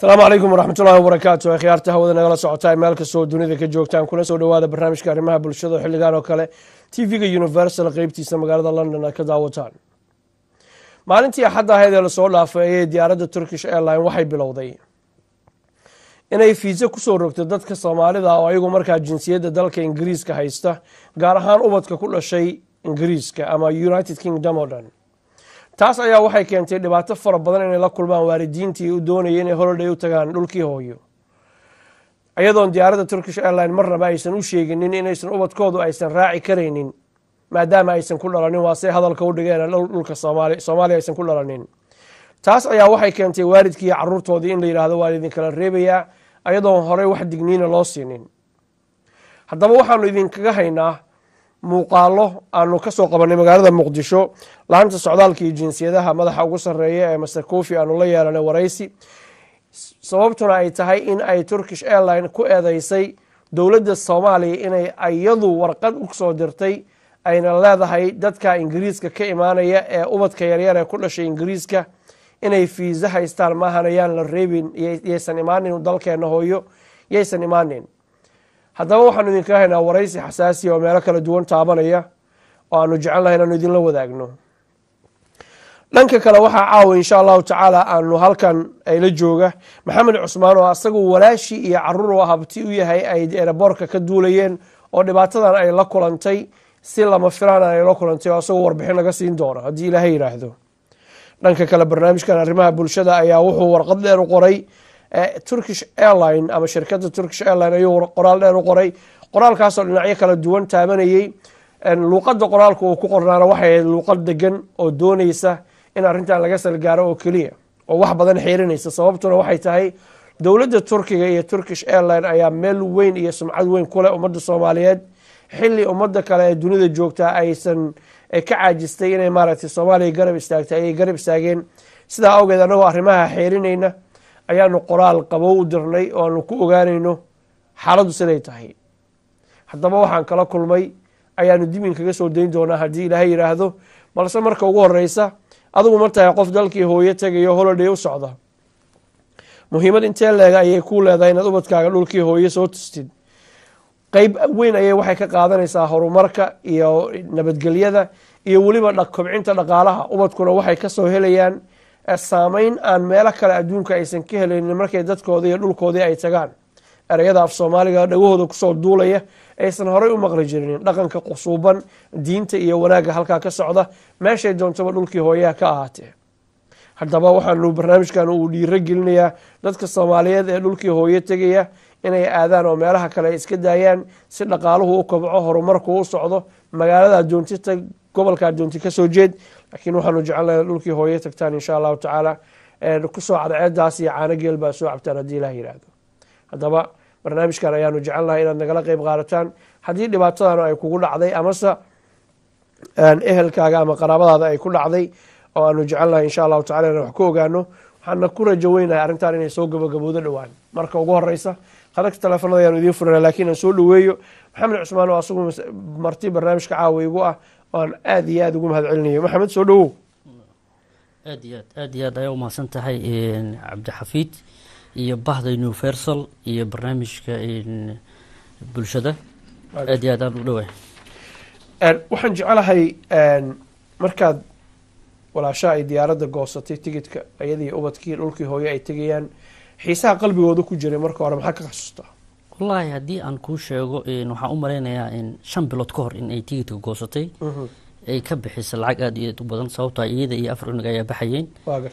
asalaamu calaykum waraxmatullahi wabarakaatu khiyaarta hawada nagala socotaa meel kastoo dunida ka joogtaan kuna soo dhawaada barnaamijka arrimaha bulshada xilligan oo kale tv-ga universal qeybtiisa magaalada london aad ka daawataan maalintii axadda ahayd ee lasoo dhaafay ayay diyaaradda turkish airline waxay bilowday inay fiise kusoo rogto dadka soomaalida oo ayagu markaa jinsiyadda dalka ingiriiska haysta gaar ahaan ubadka ku dhashay ingiriiska ama united kingdom oo dhan taas ayaa waxay keentay dhibaato fara badan inay la kulmaan waalidiintii u doonayay inay holiday u tagaan dhulkii hooyo iyadoon diyaaradda turkish airline marnaba aysan u sheeginin inaysan ubadkoodu aysan raaci karaynin maadaama aysan ku dhalanin waa say hadalka u dhigeen dhulka soomaaliya aysan ku dhalanin taas ayaa waxay keentay waalidkii iyo caruurtoodii in la yidhaahdo waa idinkala reebayaa ayadoon horey wax digniina loo siinin haddaba waxaanu idinkaga haynaa muuqaalo aanu kasoo qabanay magaalada muqdisho laanta socdaalka iyo jinsiyadaha madaxa ugu sareeya ee master cofi aanu la yeelanay waraysi sababtuna ay tahay in ay turkish airline ku eedeysay dowladda soomaaliya inay iyadu warqad usoo dirtay ayna leedahay dadka ingiriiska ka imaanaya ee ubadka yaryar ee ku dhashay ingiriiska inay fiisa haystaan maahan ayaan la reebin yaysan imaanin dalkeena hooyo yaysan imaanin haddaba waxaanu idinkaga haynaa waraysi xasaasiya oo meelo kala duwan taabanaya oo aanu jecel lahay inaanu idinla wadaagno dhanka kale waxaa caawa insha allahu tacaala aanu halkan ayla jooga maxamed cusmaan oo asagu walaashii iyo caruur oo habti u yahay ay eraboorka ka duulayeen oo dhibaatadan ay la kulantay si lama filaan ay la kulantay oo asagoo warbixin laga siin doono haddii ilaahay yidhaahdo dhanka kale barnaamijkan arrimaha bulshada ayaa wuxuu warqad dheer u qoray turkish airline ama shirkadda turkish airline ayuu qoraal dheer u qoray qoraalkaasoo dhinacyo kala duwan taabanayey luuqadda qoraalka uu ku qornaana waxay ahayd luuqad degan oo dooneysa in arrintan laga salgaaro oo keliya oo wax badan xiirinaysa sababtuna waxay tahay dowladda turkiga iyo turkish airline ayaa meel weyn iyo sumcad weyn kuleh ummadda soomaaliyeed xili ummadda kale ee dunida joogtaa aysan ka caajistay inay maaragtay soomaaliya garab istaagtay ayay garab istaageen sidaa awgeed annagoo arrimaha xiirinayna ayaanu qoraal qabow u dirnay oo aanu ku ogaanayno xaaladdu siday tahay haddaba waxaan kala kulmay ayaanu dimin kaga soo dayn doonaa haddii ilaahay yidhaahdo balse marka ugu horeysa adigu ma tahay qof dalkii hooyo tegayo holiday u socda muhiimad intee leega ayay ku leedahay inaad ubadkaaga dhulkii hooyo soo tustid qeyb weyn ayay waxay ka qaadanaysaa horumarka iyo nabadgelyada iyo weliba kobcinta dhaqaalaha ubadkuna waxay kasoo helayaan saameyn aan meelo kale adduunka aysan ka helaynin markay dadkoodii iyo dhulkoodii ay tagaan ereyada af soomaaliga dhagahooda kusoo duulaya aysan horey u maqli jirinin dhaqanka qusuuban diinta iyo wanaagga halkaa ka socda meeshay doontaba dhulkii hooyaha ka ahaatee haddaba waxaanu barnaamijkan uu dhiiro gelinayaa dadka soomaaliyeed ee dhulkii hooyo tegaya inay aadaan oo meelaha kale ay iska daayaan si dhaqaaluhu u kobco horumarku u socdo magaalada adoonti tag gobolka adoonti kasoo jeed laakiin waxaanu jecelnaha dhulkii hooyo tagtaan insha allahu tacaala kusoo cadceedaas iyo caano geel baa soo cabtaan haddii ilah yihahdo haddaba barnaamijkan ayaanu jecelnahay inaad nagala qeyb qaadataan haddii dhibaatadan ay kugu dhacday amase ehelkaaga ama qaraabadaada ay ku dhacday oo aanu jecelnahay insha allahu tacala inaan wax ku ogaano waxaana ku rajo weynahay arrintan inay soo gabagaboodo dhowaan marka ugu horeysa khadagta teleefonada ayaanu idiin furana lakiin aan soo dhaweeyo maxamed cusmaan oo asagu marti barnaamijka caawa igu ah oan aada iyo aada ugu mahad celinayo maxamed soo dhawow aad iyo aad aad iyo aad ayaa umahadsan tahay cabdixafiid iyo bahda universal iyo barnaamijka bulshada aad iyo aad aan u dhawaay waxaan jecelahay markaad walaasha ay diyaaradda goosatay tigidka iyadii ubadkii dhulkii hooyo ay tegayaan xiisaha qalbigooda ku jiray marka hore maxaa ka xasuustaa wallaahi haddii aan kuu sheego waxaan u malaynayaa shan bilood ka hor in ay tigidka goosatay ay ka bixisa lacag aada iyo aad u badan sababtoo iyada iyo afar unig ayaa baxayeen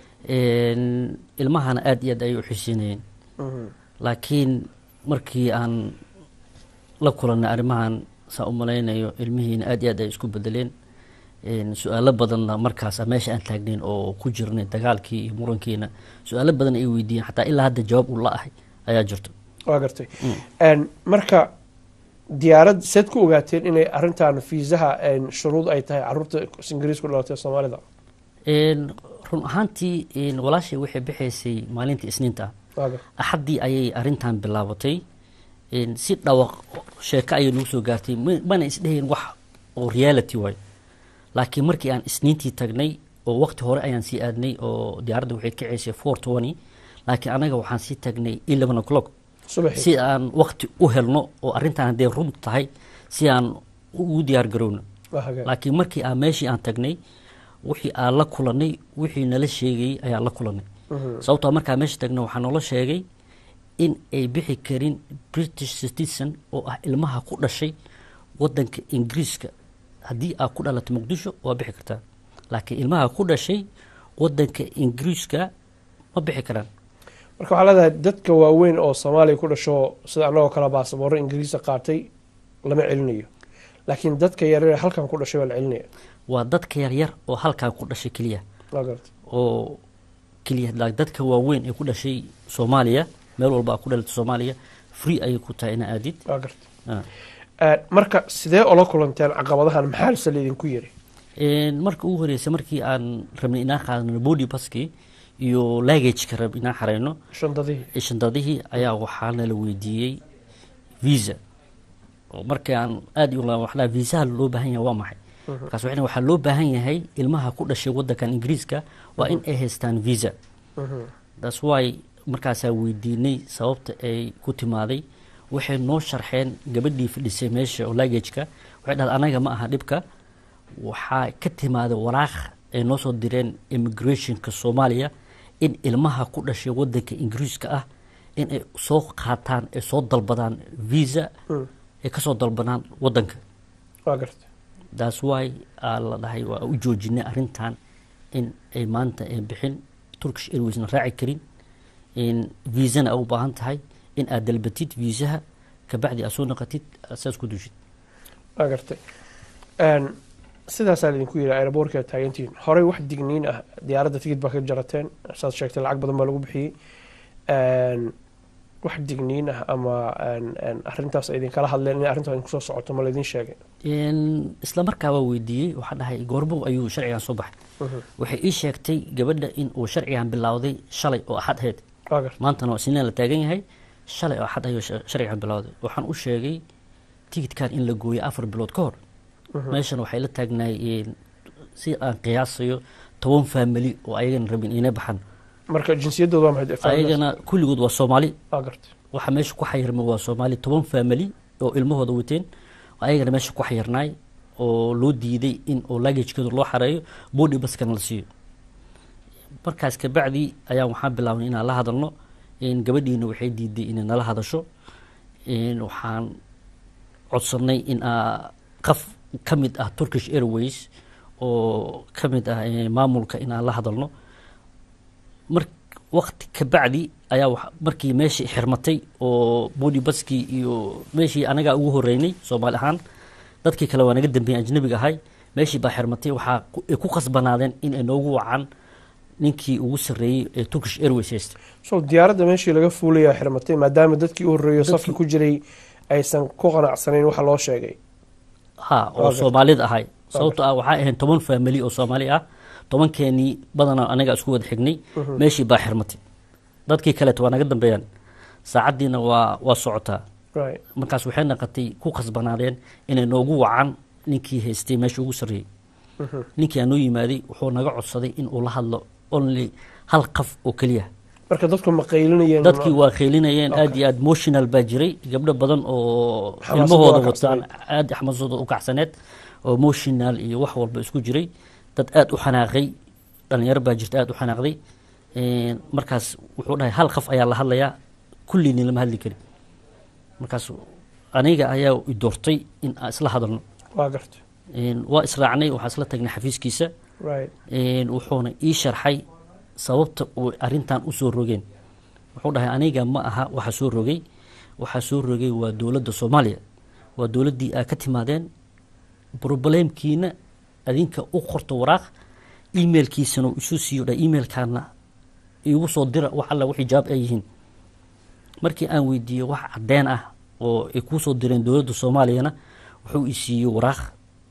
ilmahana aada iyo aad ayay u xiisiinayeen laakiin markii aan la kulanay arrimahan saa u malaynayo ilmihiina aada iyo aad ay isku bedeleen su-aalo badanna markaas meesha aan taagnayn oo ku jirnay dagaalkii iyo murankiina su-aalo badan ay weydiiyeen xataa ilaa hadda jawaab uu la ahay ayaa jirto waa gartay marka diyaarad seed ku ogaateen inay arintan fiisaha shuruud ay tahay caruurta ingiriis ku dhalatay soomaalida run ahaantii walaashay waxay bixaysay maalinta isniinta axaddii ayay arintan bilaabatay si dhawaq sheeko ayay nagu soo gaartay mana isdhehayn wax oo reality waay laakiin markii aan isniintii tagnay oo waqti hore ayaan sii aadnay oo diyaaradda waxay kaceysay four twenty laakiin anaga waxaan sii tagnay eleven o'clock subaxii si aan wakti u helno oo arrintan hadday run tahay si aan ugu diyaar garowno waa hagaag laakiin markii aan meeshii aan tagnay wixii aan la kulanay wixii nala sheegayey ayaan la kulanay sababtoo markaa meesha tagnay waxaa noola sheegay in ay bixi karin british citizen oo ah ilmaha ku dhashay wadanka ingiriiska haddii aad ku dhalatay muqdisho waa bixi kartaa laakiin ilmaha ku dhashay wadanka ingiriiska ma bixi karaan marka waxaa leedahay dadka waaweyn oo soomaaliya ku dhasho sida annagoo kale baasaboorro ingiriisa qaatay lama celinayo laakiin dadka yaryar ee halkan ku dhashay waa la celinaya waa dadka yaryar oo halkan ku dhashay keliya waa garta oo keliya la- dadka waaweyn ee ku dhashay soomaaliya meel walba aa ku dhalatay soomaaliya free ayay ku tahay ina aadid waa garta Ah. Eh, marka sidee ola kulanteen caqabadahan maxaa se laydinku yiri Een, marka ugu horeysa markii aan rabnay inaan qaadano body baski iyo lagageka rab inaan xareyno shandadihii shandadihii ayaa waxaa nala weydiiyey visa oo markii aan aad u la- waxaa viisaha loo baahan yahay waa maxay markaas waxay waxaa loo baahan yahay ilmaha ku dhashay wadankan ingiriiska waa in ay haystaan visa that's why markaasaa weydiinay sababta ay ku timaaday waxay noo sharxeen gabadhii fadhisay meesha oo lagageka waxay dhahday anaga ma aha dhibka waxaa ka timaaday waraaq ay noo soo direen immigrationka soomaaliya in ilmaha ku dhashay wadanka ingiriiska ah in ay soo qaataan ay soo dalbadaan visa ay kasoo dalbadaan wadanka waa garta that's why aa la dhahay waa u joojinay arrintan in ay maanta ay bixin turkish airwaysna raaci karin in viisana u baahan tahay in aad dalbatid viisaha kabacdi aad soo naqatid aad saas ku dushid waa gartay Een, sidaasaa laydinku yidhi aeroboortka taagantihiin horey wax digniin ah diyaaradda tigid baa ka jarateen saad sheegtay lacag badan baa lagu bixiyey Een, wax digniin ah ama een, een, arrintaas ay idinkala hadleen in arrintaas idinku soo socoto ma laydin sheegay In isla markaa waa weydiiyey waxaa dhahay goormo ayuu sharcigan soo baxay waxay ii sheegtay gabadha in uu sharcigan bilowday shalay oo axad ahayd waa gartay maantana waa sinaan la taagan yahay shalay oo axad ayuu sha- sharcigan bilowday waxaan u sheegay tigidkan in la gooyay afar bilood ka hor meeshan waxay la taagnaayeen si aan qiyaasayo toban faamili oo ayagana rabin inay baxan marka jinsiyaddooda waa maxay faamiladaas? ayagana kulligood waa soomaali waa gartay waxa meesha ku xayirmay waa soomaali toban faamili oo ilmahooda wateen ayagana meesha ku xayirnaay oo loo diiday in oo lagajkooda loo xareeyo body baskana la siiyo markaas kabacdi ayaa waxaan bilaabnay inaan la hadalno in gabadhiina waxay diiday inay nala hadasho in waxaan codsanay in aa qaf ka mid ah turkish airways oo ka mid ah eh, maamulka in aan la hadalno mar wakti ka bacdi ayaa wax- markii meeshii xirmatay oo body baskii iyo meeshii anagaa ugu horeynay soomaali ahaan dadkii kale waa naga dambeeyey ajnabiga ahay meeshii baa xirmatay waxaa ku- ay ku khasbanaadeen in ay noogu wacaan ninkii ugu sarreeyey ee turkish airways haystay so diyaaradda meeshii laga fuulayaa xirmatay maadaama dadkii u horreeyo Dadkii- safka ku jiray aysan ku qanacsanayn waxa loo sheegay ha oo Waa soomaalida ahay sababto ah waxaa ahayn toban faamili oo soomaali ah tobankeenii badanaa anaga isku wada xignay meeshii baa xirmatay dadkii kaleeto waa naga dambeeyaan saacaddiina waa waa socotaa right markaas waxay naqatay ku khasbanaadeen inay noogu wacaan ninkii haystay meesha ugu sarreeyey ninkii aan noo yimaaday wuxuu naga codsaday in uu la hadlo only hal qaf oo keliya marka dadku ma qaylinayeen dadkii waa kheylinayeen aad iyo aad motional baa jiray gabdho badan oo Xamaasadda ilmahooda waa wataan kacsaneyd. aad xamaasooda u kacsaneed oo motional iyo wax walba isku jiray dad aad u xanaaqay dhalinyaro baa jirta aad u xanaaqday Een, markaas wuxuu dhahay hal qaf ayaa la hadlayaa kulliini lama hadli karin markaas aniga ayaa i doortay in aan isla hadalno waa gartay Een, waa israacnay waxaa isla tagnay xafiiskiisa right Een, wuxuuna ii sharxay sababta uu arintan usoo rogeen wuxuu dhahay aniga ma aha waxa soo rogay waxaa soo rogay waa dowladda soomaaliya waa dowladdii aa ka timaadeen problemkiina adinka u qorto waraaq emailkiisana uu isu siiyo dha emailkaana iigu soo dira wax alla wixii jawaab ay yihiin markii aan weydiiyey wax cadeen ah oo ay kuu soo direen dowladda soomaaliyana wuxuu i siiyey waraaq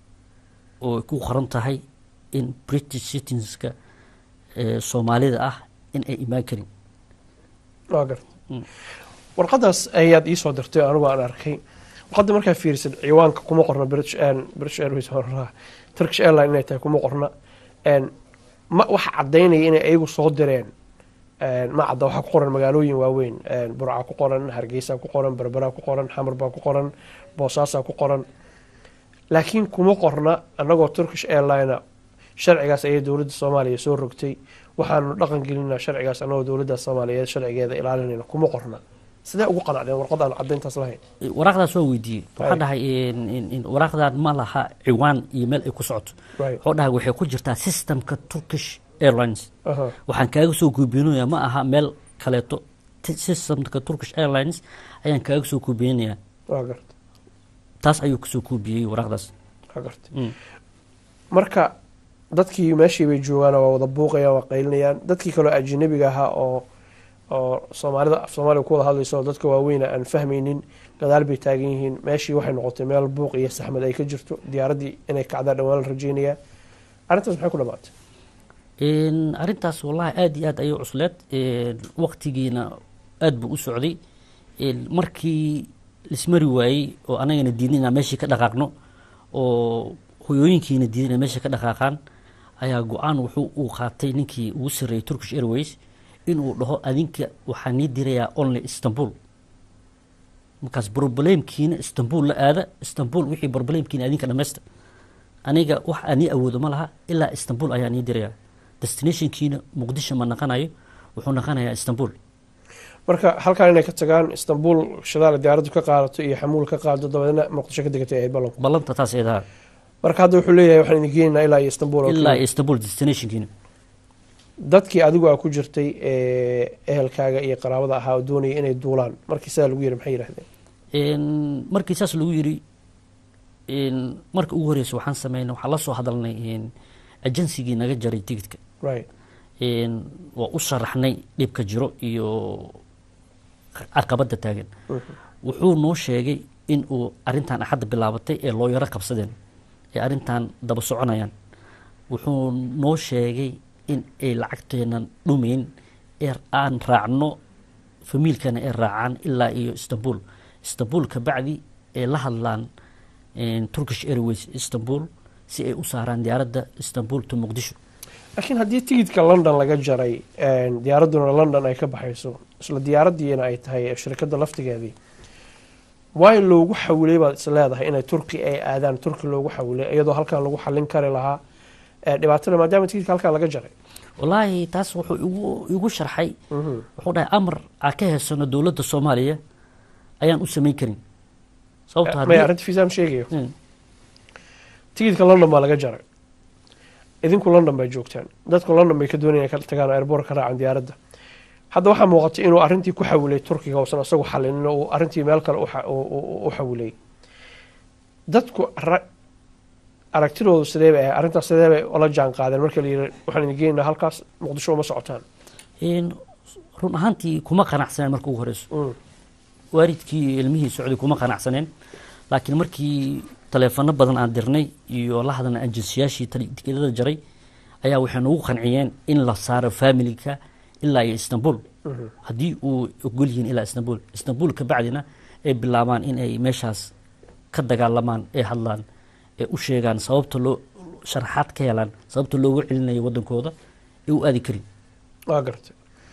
oo ay ku qoran tahay in british citizenska ee soomaalida ah in ay imaan karin waa gartay warqadaas ayaad iisoo dirtay anigu aan arkay warqadda markaa fiirisid ciwaanka kuma qorna british Air- british airways horaa turkish airline inay tahay kuma qorna Een, ma waxa cadaynaya inay ayagu soo direen ma cadda waxaa ku qoran magaalooyin waaweyn burca ku qoran hargeysa ku qoran berbera ku qoran xamar baa ku qoran boosaasaa ku qoran laakiin kuma qorna annagoo turkish airline sharcigaas ayay dowladda soomaaliya soo rogtay waxaanu dhaqan gelinaa sharcigaas annagoo dowladda soomaaliyeed sharcigeeda ilaalinayna kuma qorna sidee ugu qanacdeen warqad aan caddayntaas lahayn waraaqdaas waa weydiiyey waxaa Right. dhahay in- in- in waraaqdan ma laha ciwaan iyo meel ay ku socoto Right. wuxuu dhahay waxay ku jirtaa systemka turkish airlines Aha. waxaan kaaga soo kuubinaya ma aha meel kaleeto T- systemka turkish airlines ayaan kaaga soo kuubinaya waa garta taas ayuu kasoo kuubiyey waraaqdaas waa garta Mm. marka dadkii meeshii bay joogaan waa wada buuqayaan waa qaylinayaan dadkii kaloo ajnabiga ahaa oo oo soomaalida af soomaaliga ku wada hadlayso oo dadka waaweyna aan fahmaynin gadaal bay taagan yihiin meeshii waxay noqotay meel buuq iyo saxmad ay ka jirto diyaaraddii inay kacdaa dhawaan la rajeynayaa arrintaas maxay ku dhamaatay Een, arrintaas wallahi aada iyo aad ayay cusleed Een, waqtigiina aada buu u socday Een, markii lismari waayey oo anagana diidnay inaan meeshii ka dhaqaaqno oo hoyooyinkiina diiday inay meesha ka dhaqaaqaan ayaa go-aan wuxuu uu qaatay ninkii ugu sarreeyey turkish airways inuu dhaho adinka waxaa nii dirayaa only istanbul markaas problemkiina istanbul la aada istanbul wixii problemkiina adinka dhammaysta aniga wax ani awoodo ma laha ilaa istanbul ayaa nii diraya destinationkiina muqdisho ma naqanayo wuxuu naqanayaa istanbul marka halkaan inay ka tagaan istanbul shadaala diyaaraddu ka qaadato iyo xamuul ka qaado dabadeedna muqdisho ka degatay ahayd ballanku ballanta taas eedaha marka hadda wuxuu leeyahay waxaan idin geenaynaa ilaa iyo istanbul oo ilaa keliya. istanbul destinationkiina dadkii adigu aa ku jirtay ee ehelkaaga iyo qaraabada ahaa oo doonaya inay duulaan markii sidaa lagu yiri maxay yidhahdeen Een, markii saas lagu yiri een, marka ugu horeysa waxaan sameynay waxaan la soo hadalnay een, agensigii naga jaray tigidka right Een, waa u sharaxnay dhibka jiro iyo caqabada taagan wuxuu noo sheegay in uu arintan axadda bilaabatay ee loo yaro qabsadeen ee arintan daba soconayaan wuxuu noo sheegay in ay lacagteenan dhumayn ee aan raacno famiilkana ay raacaan ilaa iyo istanbul istanbul kabacdi ay la hadlaan een, turkish airways istanbul si ay u saaraan diyaaradda istanbul to muqdisho laakiin haddii tigidka london laga jaray een, diyaaradduna london ay ka baxayso isla diyaaraddiina ay tahay shirkadda laftigeedii waay loogu xawilay baad is leedahay inay turki ay aadaan turki loogu xawilay iyadoo halkan lagu xallin kari lahaa ee, dhibaatada maadaama tigidka halkan laga jaray wallaahi taas wuxuu igu igu sharxay wuxuu dhahay amar aan ka heysano dowladda soomaaliya ayaan u samayn karin sababto maya haddii arrinta fiisaam sheegayo Mm. tigidka london baa laga jaray idinku london bay joogtaan dadku london bay ka doonayaan inay ka tagaan airboort ka raacan diyaaradda hadda waxaa muuqatay inuu arrintii ku xawilay turkiga uusan isagu xalinin oo uu arrintii meel kale u xa- u- u- u xawilay dadku ra- aragtidoodu sidee bay ahay arrintaas sidee bay ola jaan qaadeen marka la yidhi waxaan idin geenaynaa halkaas muqdisho uma socotaan Een, run ahaantii kuma qanacsaneen marka ugu horeyso Mm. waalidkii iyo ilmihii socday kuma qanacsaneen laakiin markii taleefano badan aan dirnay iyo la hadalnay ajensiyaashii tali- tikidada jaray ayaa waxay nagu qanciyeen in la saaro familika ilaa iyo istanbul haddii uu ogol yihiin ilaa istanbul istanbul kabacdina ay bilaabaan in ay meeshaas ka dagaalamaan ay hadlaan ay u sheegaan sababta loo sharaxaad ka helaan sababta loogu celinayo wadankooda ee u aadi karin waa gartay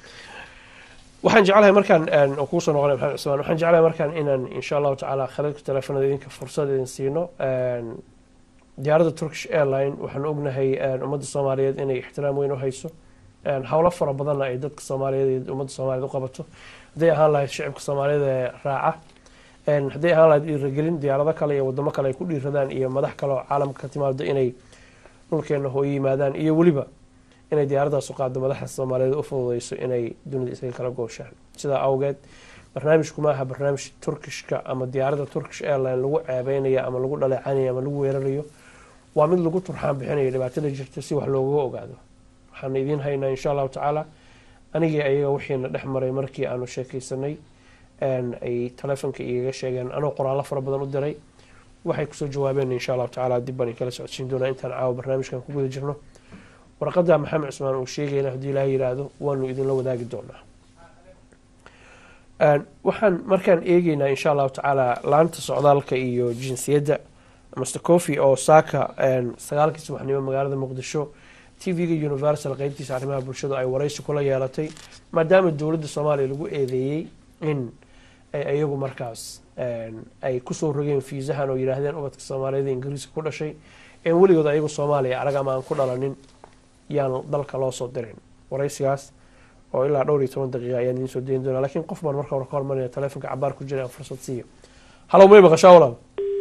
waxaan jeclahay markaan een, oo kuusoo noqonay maxamed cusmaan waxaan jeclahay markaan inaan insha allahu tacaala khaladka teleefanada idinka fursad idin siino een, diyaaradda turkish airline waxaan ognahay een, ummadda soomaaliyeed inay ixtiraam weyn u hayso een, howlo fara badanna ay dadka soomaaliyeed iyo ummadda soomaaliyeed u qabato hadday ahaan lahayd shicibka soomaaliyeed ee raaca een, hadday ahaan lahayd dhiiragelin diyaarado kale iyo wadamo kale ay ku dhiiradaan iyo madax kale oo caalamka ka timaado inay dhulkeena hooyo yimaadaan iyo weliba inay diyaaraddaas u qaado madaxda soomaaliyeed u fududeyso inay dunida isaga kala gooshaan sidaa awgeed barnaamijku ma aha barnaamij turkishka ama diyaaradda turkish airline lagu ceebeynaya ama lagu dhaleecanaya ama lagu weerarayo waa mid lagu turxaan bixinayo dhibaatada jirta si wax loogaga ogaado waxaan idiin haynaa insha allahu tacaala anigii ayaga wixiina dhex maray markii aanu sheekaysanay een, ay taleefonka igaga sheegeen anoo qoraallo fara badan u diray waxay kusoo jawaabeen insha allahu tacaala dib baan kala socodsiin doonaa intaan caawa barnaamijkan ku guda jirno warqadda maxamed cusmaan uu sheegayna haddii ilaahay yidhaahdo waanu idinla wadaagi doonaa Een, waxaan markaan eegeynaa insha allahu tacaala laanta socdaalka iyo jinsiyadda master coffy oo saaka een, sagaalkii subaxnimo magaalada muqdisho v-ga universal qeybtiisa arrimaha bulshadu ay waraysi kula yeelatay maadaama dowladda soomaaliya lagu eedeeyey in ay iyagu markaas ay kusoo rogeen fiisahan oo yidhaahdeen ubadka soomaaliyada ingiriiska ku dhashay een weligood ayagu soomaaliya arag ama aan ku dhalanin yaan dalka loo soo dirin waraysigaas oo ilaa dhowr iyo toban daqiiqa ayaan idiin soo dayin doonaa lakiin qof baan marka hore ka hormarinaya telefonka cabaar ku jira aan fursad siiyo halow may maqashaa walaal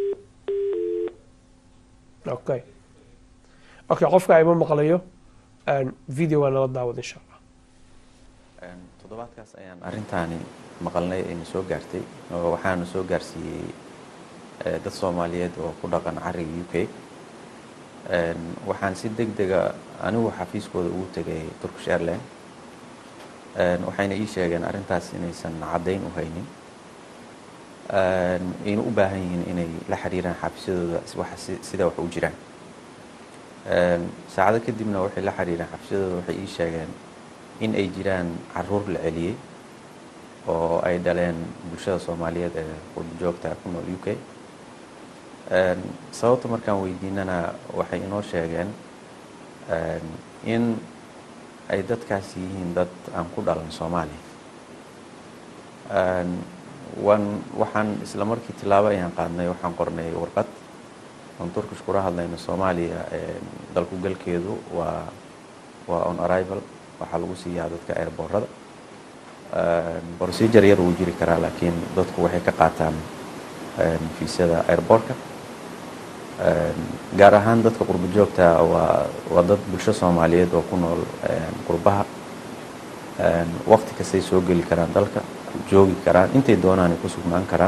okay okay qofka ima maqlayo video waa nala daawad insha allah toddobaadkaas ayaan arrintaani maqalnay ayna soo gaartay oo waxaana soo gaarsiiyey dad soomaaliyeed oo ku dhaqan cariga u k waxaan si deg dega anigu xafiiskooda ugu tegay turkish airline waxayna ii sheegeen arrintaas inaysan caddayn u haynin ayna u baahan yihiin inay la xiriiraan xafiisyadooda sida wax u jiraan saacado kadibna waxay la xiriireen xafiisyadooda waxay ii sheegeen in ay jiraan caruur la celiyey oo ay dhaleen bulshada soomaaliyeed ee qurbajoogta ku nool u k sababta markaan weydiinana waxay inoo sheegeen in ay dadkaasi yihiin dad aan ku dhalan soomaaliya waan waxaan isla markii tilaabo ayaan qaadnay waxaan qornay warqad oon turkish kula hadlayno soomaaliya dalku galkeedu waa waa on arrival waxaa lagu siiyaa dadka airboorada procedure yar wuu jiri karaa laakiin dadku waxay ka qaataan fiisada airboortka gaar ahaan dadka qurbo joogta waa waa dad bulsho soomaaliyeed oo ku nool qurbaha waqti kastay soo geli karaan dalka joogi karaan intay doonaan ay ku sugnaan karaan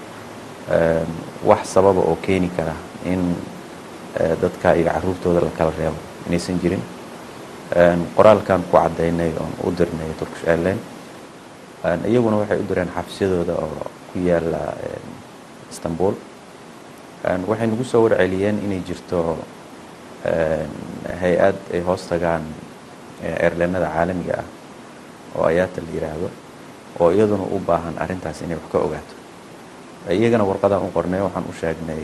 wax sababa oo keeni kara in dadka iyo caruurtooda la kala reebo inaysan jirin qoraalkan ku caddaynay oon u dirnay turkish airline iyaguna waxay u direen xafisyadooda oo ku yaala istanbul waxay nagu soo warceliyeen inay jirto hay-ad ay hoos tagaan airlinada caalamiga ah oo ayaata la yiraahdo oo iyaduna u baahan arrintaas inay wax ka ogaato iyagana warqadaan u qornay waxaan u sheegnay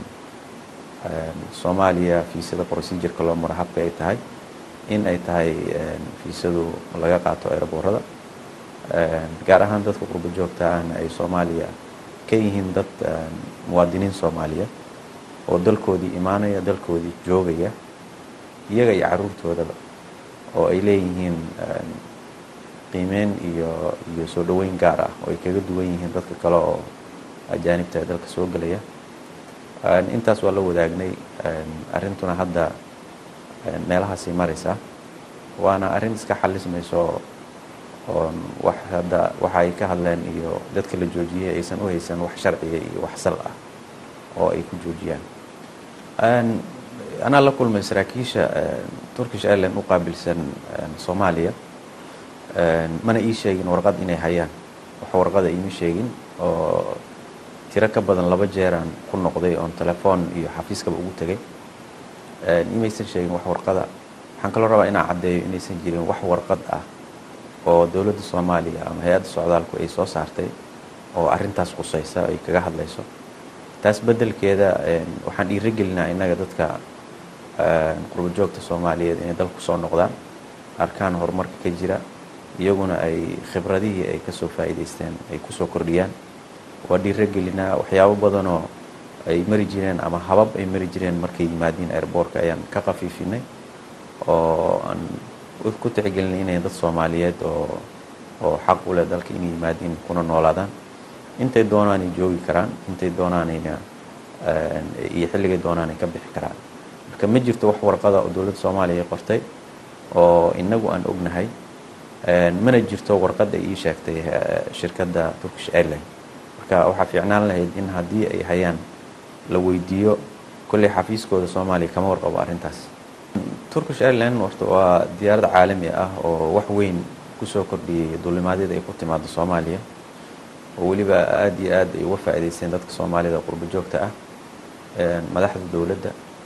soomaaliya fiisada procedureka loo maro habka ay tahay in ay tahay fiisadu laga qaato airboorada gaar ahaan dadka qurbo joogta ahna ay soomaaliya ka yihiin dad muwaadiniin soomaaliya oo dalkoodii imaanaya dalkoodii joogaya iyaga iyo caruurtoodaba oo ay leeyihiin qiimeyn iyo iyo soo dhoweyn gaar ah oo ay kaga duwan yihiin dadka kale oo ajaanibta ee dalka soo gelaya intaas waa la wadaagnay arrintuna hadda meelahaasay maraysaa waana arrin iska xalismayso oon wax hadda waxa ay ka hadleen iyo dadka la joojiyey aysan u haysan wax sharciga iyo wax sal ah oo ay ku joojiyaan anaa la kulmay saraakiisha turkish airline u qaabilsan soomaaliya mana ii sheegin warqad inay hayaan wax warqada iima sheegin oo tiro ka badan laba jeeraan ku noqday oon telefoon iyo xafiiskaba ugu tegay imaysan sheegin wax warqada waxaan kaloo rabaa inaan caddeeyo inaysan jirin wax warqad ah oo dowladda soomaaliya ama hay-adda socdaalku ay soo saartay oo arrintaas qusaysa ay kaga hadlayso taas beddelkeeda waxaan dhiirigelinaa innaga dadka qurbo joogta soomaaliyeed inay dalku soo noqdaan arkaan horumarka ka jira iyaguna ay khibradihii ay kasoo faa'iidaysteen ay kusoo kordhiyaan waa dhiirigelinaa waxyaabo badanoo ay mari jireen ama habab ay mari jireen markay yimaadiin airboortka ayaan ka khafiifinay oo aan ku tixgelinay inay dad soomaaliyeed oo oo xaq u leh dalka inay yimaadiin kuna noolaadaan intay doonaanay joogi karaan intay doonaanayna iyo xilligay doonaanay ka bixi karaan marka ma jirto wax warqada oo dowladda soomaaliya qortay oo inagu aan ognahay mana jirto warqad ay ii sheegtay shirkadda turkish airline marka waxaa fiicnaan lahayd in haddii ay hayaan la weydiiyo kolley xafiiskooda soomaaliya kama warqabo arrintaas turkish airline horta waa diyaarad caalami ah oo wax weyn kusoo kordhiyey duulimaadyada ay ku timaado soomaaliya oo weliba aada iyo aad ay uga faa'iidaysteen dadka soomaalida qurbo joogta ah madaxda dowladda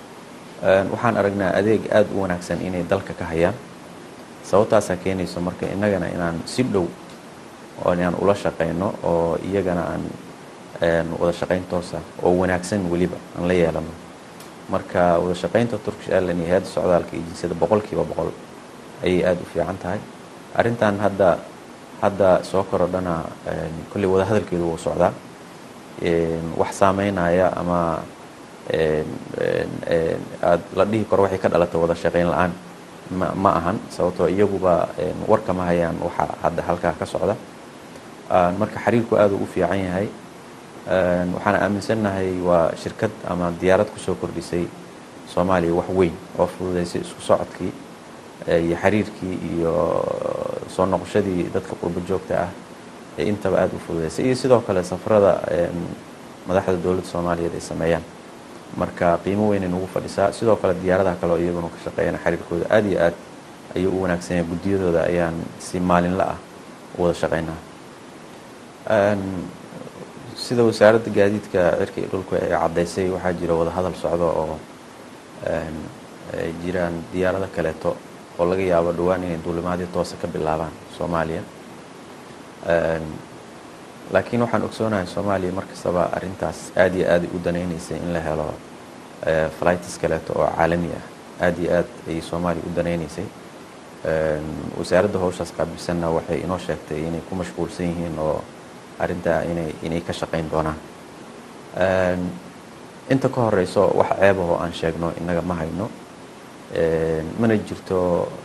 waxaan aragnaa adeeg aada u wanaagsan inay dalka ka hayaan sababtaasaa keenayso marka innagana inaan si dhow oo inaan ula shaqayno oo iyagana aan wada shaqayn toosa oo wanaagsan weliba aan la yeelano marka wada shaqaynta turkish airline iyo hay-adda socdaalka iyo jinsiyada boqolkiiba boqol ayay aada u fiican tahay arrintan hadda hadda soo korodhana kolley wada hadalkeedu wuu socdaa wax saameynaya ama aad la dhihi karo waxay ka dhalatay wada shaqayn la-aan ma ma ahan sababtoo iyaguba warka ma hayaan waxa hadda halkaa ka socda marka xiriirku aada u fiican yahay waxaan aaminsannahay waa shirkad ama diyaarad kusoo kordhisay soomaaliya wax weyn oo fududeysay isku socodkii iyo xiriirkii iyo soo noqoshadii dadka qurbo joogta ah ee intaba aada u fududeysay iyo sidoo kale safarada madaxda dowladda soomaaliyeed ay sameeyaan marka qiimo weynay nagu fadhisaa sidoo kale diyaaradaha kale oo iyaguna ka shaqeeyana xiriirkooda aada iyo aad ayuu u wanaagsan yahay guddiyadooda ayaan si maalinla ah u wada shaqeynaa sida wasaaradda gaadiidka cirka iyo dhulku ay caddaysay waxaa jira wada hadal socdo oo ay jiraan diyaarado kaleeto oo laga yaabo dhowaan inay duulimaadyo toose ka bilaabaan soomaaliya laakiin waxaan ogsoonahay soomaaliya mar kastaba arrintaas aad iyo aad ay u danaynaysay in la helo flights kaleeto oo caalami ah aad iyo aad ayay soomaaliya u danaynaysay wasaaradda howshaas qaabilsanna waxay inoo sheegtay inay ku mashquulsan yihiin oo arrintaa inay inay ka shaqayn doonaan inta ka horeyso wax ceebahoo aan sheegno innaga ma hayno mana jirto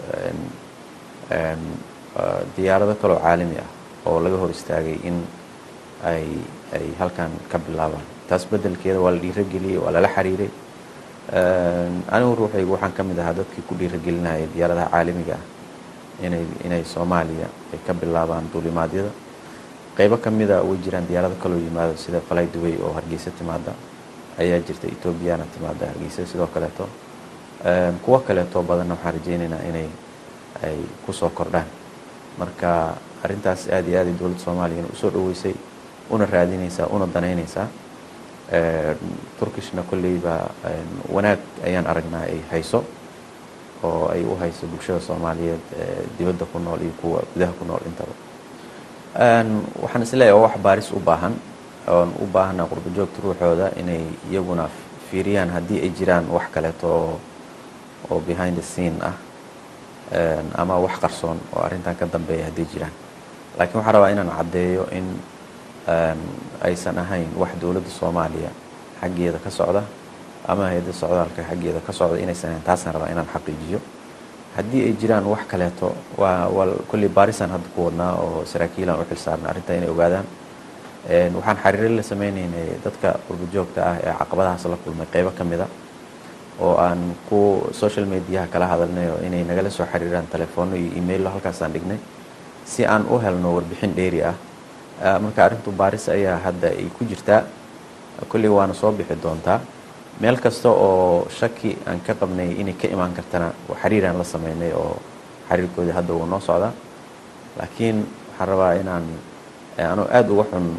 diyaarado kaloo caalami ah oo laga hor istaagay in ay ay halkan ka bilaabaan taas beddelkeeda waa la dhiirageliyey waa lala xiriiray anigu ruuxaygu waxaan ka mid ahaa dadkii ku dhiiragelinayay diyaaradaha caalamiga ah inay inay soomaaliya ay ka bilaabaan duulimaadyada qaybo ka mida way jiraan diyaarado kaloo yimaado sida falay dubay oo hargeysa timaada ayaa jirta etoobiyana timaada hargeysa sidoo kaleeto kuwo kaleeto badanna waxaan rajeynaynaa inay ay kusoo kordhaan marka arrintaas aad iyo aad ay dowladda soomaaliyana usoo dhaweysay una raadinaysaa una danaynaysaa turkishna kolleyba wanaag ayaan aragnaa ay hayso oo ay u hayso bulshada soomaaliyeed dibadda ku nool iyo kuwa gudaha ku nool intaba waxaan isleeyahay oo wax baaris u baahan oon u baahana qurbo joogta ruuxooda inay iyaguna fiiriyaan haddii ay jiraan wax kaleeto oo oo behind the scene ah ama wax qarsoon oo arrintan ka dambeeya hadday jiraan laakiin waxaan rabaa inaan caddeeyo in aysan ahayn wax dowladda soomaaliya xaggeeda ka socda ama hay-adda socdaalka xaggeeda ka socda inaysan ahayn taasaan rabaa inaan xaqiijiyo haddii ay jiraan wax kaleeto waa waa kolley baarisaan hadda ku wadnaa oo saraakiilaan u xilsaarna arrintaa inay ogaadaan waxaan xiriiro la sameynaynay dadka qurbo joogta ah ee caqabadahaas la kulmay qeybo ka mida oo aan ku social mediaha kala hadalnay oo inay nagala soo xiriiraan telefoonno iyo emaillo halkaasaan dhignay si aan u helno warbixin dheeri ah marka arrintu baaris ayaa hadda ay ku jirtaa kolley waana soo bixi doontaa meel kasta oo shaki aan ka qabnay inay ka imaan kartana xiriiraan la sameynay oo xiriirkoodii hadda wuu noo socdaa laakiin waxaan rabaa inaan anuu aada uga xun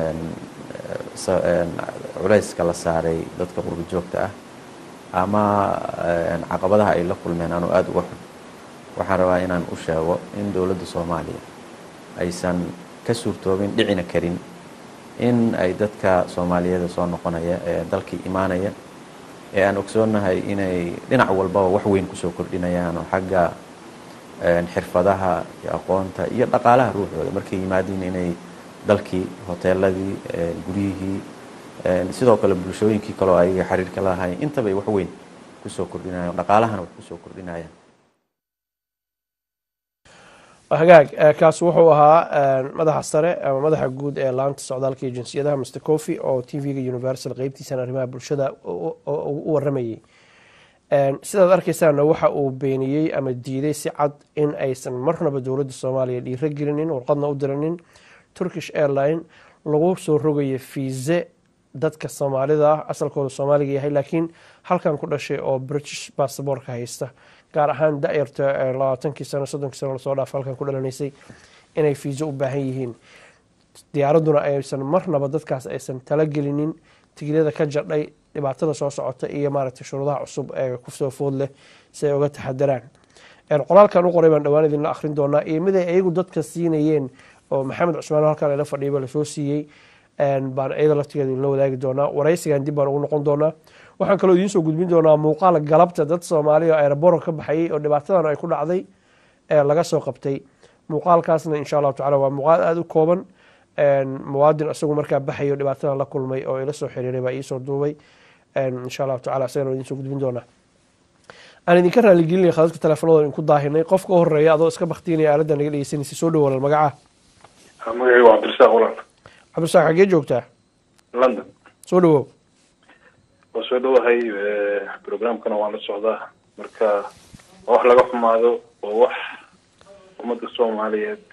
culayska la saaray dadka qurbo joogta ah ama caqabadaha ay la kulmeen anuu aada uga xun waxaan rabaa inaan u sheego in dowladda soomaaliya aysan ka suurtoobin dhicina karin in ay dadka soomaaliyeeda soo noqonaya ee dalkii imaanaya ee aan ogsoonahay inay dhinac walbaba wax weyn kusoo kordhinayaan oo xagga xirfadaha iyo aqoonta iyo dhaqaalaha ruuxooda markay yimaadiin inay dalkii hoteeladii guryihii sidoo kale bulshooyinkii kaleo ayaga xiriirka lahayn intaba ay wax weyn kusoo kordhinayaan dhaqaalahana wax kusoo kordhinayaan hagaag kaas wuxuu ahaa madaxa sare ama madaxa guud ee laanta socdaalka iyo jinsiyadaha mr cofi oo t v-ga universal qeybtiisan arrimaha bulshada u waramayay sidaad arkeysaana waxa uu beeniyey ama diiday si cad in aysan marnaba dowladda soomaaliya dhiiro gelinin warqadna u diranin turkish airline lagu soo rogayo fiise dadka soomaalida ah asalkooda soomaaliga yahay laakiin halkan ku dhashay oo british basaboorka haysta gaar ahaan da-yarta labaatankii sano soddonkii sano lasoo dhaaf halkan ku dhalanaysay inay fiiso u baahan yihiin diyaaraduna aysan marnaba dadkaas aysan talagelinin tigidada ka jadhay dhibaatada soo socota iyo maaragtay shuruudaha cusub ee kusoo food leh si ay uga taxadaraan qoraalkan u qoray baan dhowaan idinla akhrin doonaa iyo mid ay ayagu dadka siinayeen oo maxamed cusmaan halkan ila fadhiyaba lasoo siiyey baan iyada laftigeeda idinla wadaagi doonaa waraysigan dib baan ugu noqon doonaa waxaan kaloo idiin soo gudbin doonaa muuqaal galabta dad soomaaliya oo aeroboor ka baxayay oo dhibaatadan ay ku dhacday ee laga soo qabtay muuqaalkaasna insha allahu tacala waa muuqaal aada u kooban muwaadin isagu markaa baxayo dhibaatadan la kulmay oo ila soo xiriiray baa iisoo duubay insha allahu tacala isagana waa idiin soo gudbin doonaa aan idinka raaligelinaya khadadka teleefonada idinku daahinay qofka u horeeya adoo iska baktiinaya aaladda naga dhegeysanaysa soo dhow walaal magaca magacaygu waa cabdirasaaq walaal cabdirasaaq xaggee joogtaa london soo dhawow waa soo dhowahay programkana waan la socdaa marka waa wax laga xumaado oo wax ummadda soomaaliyeed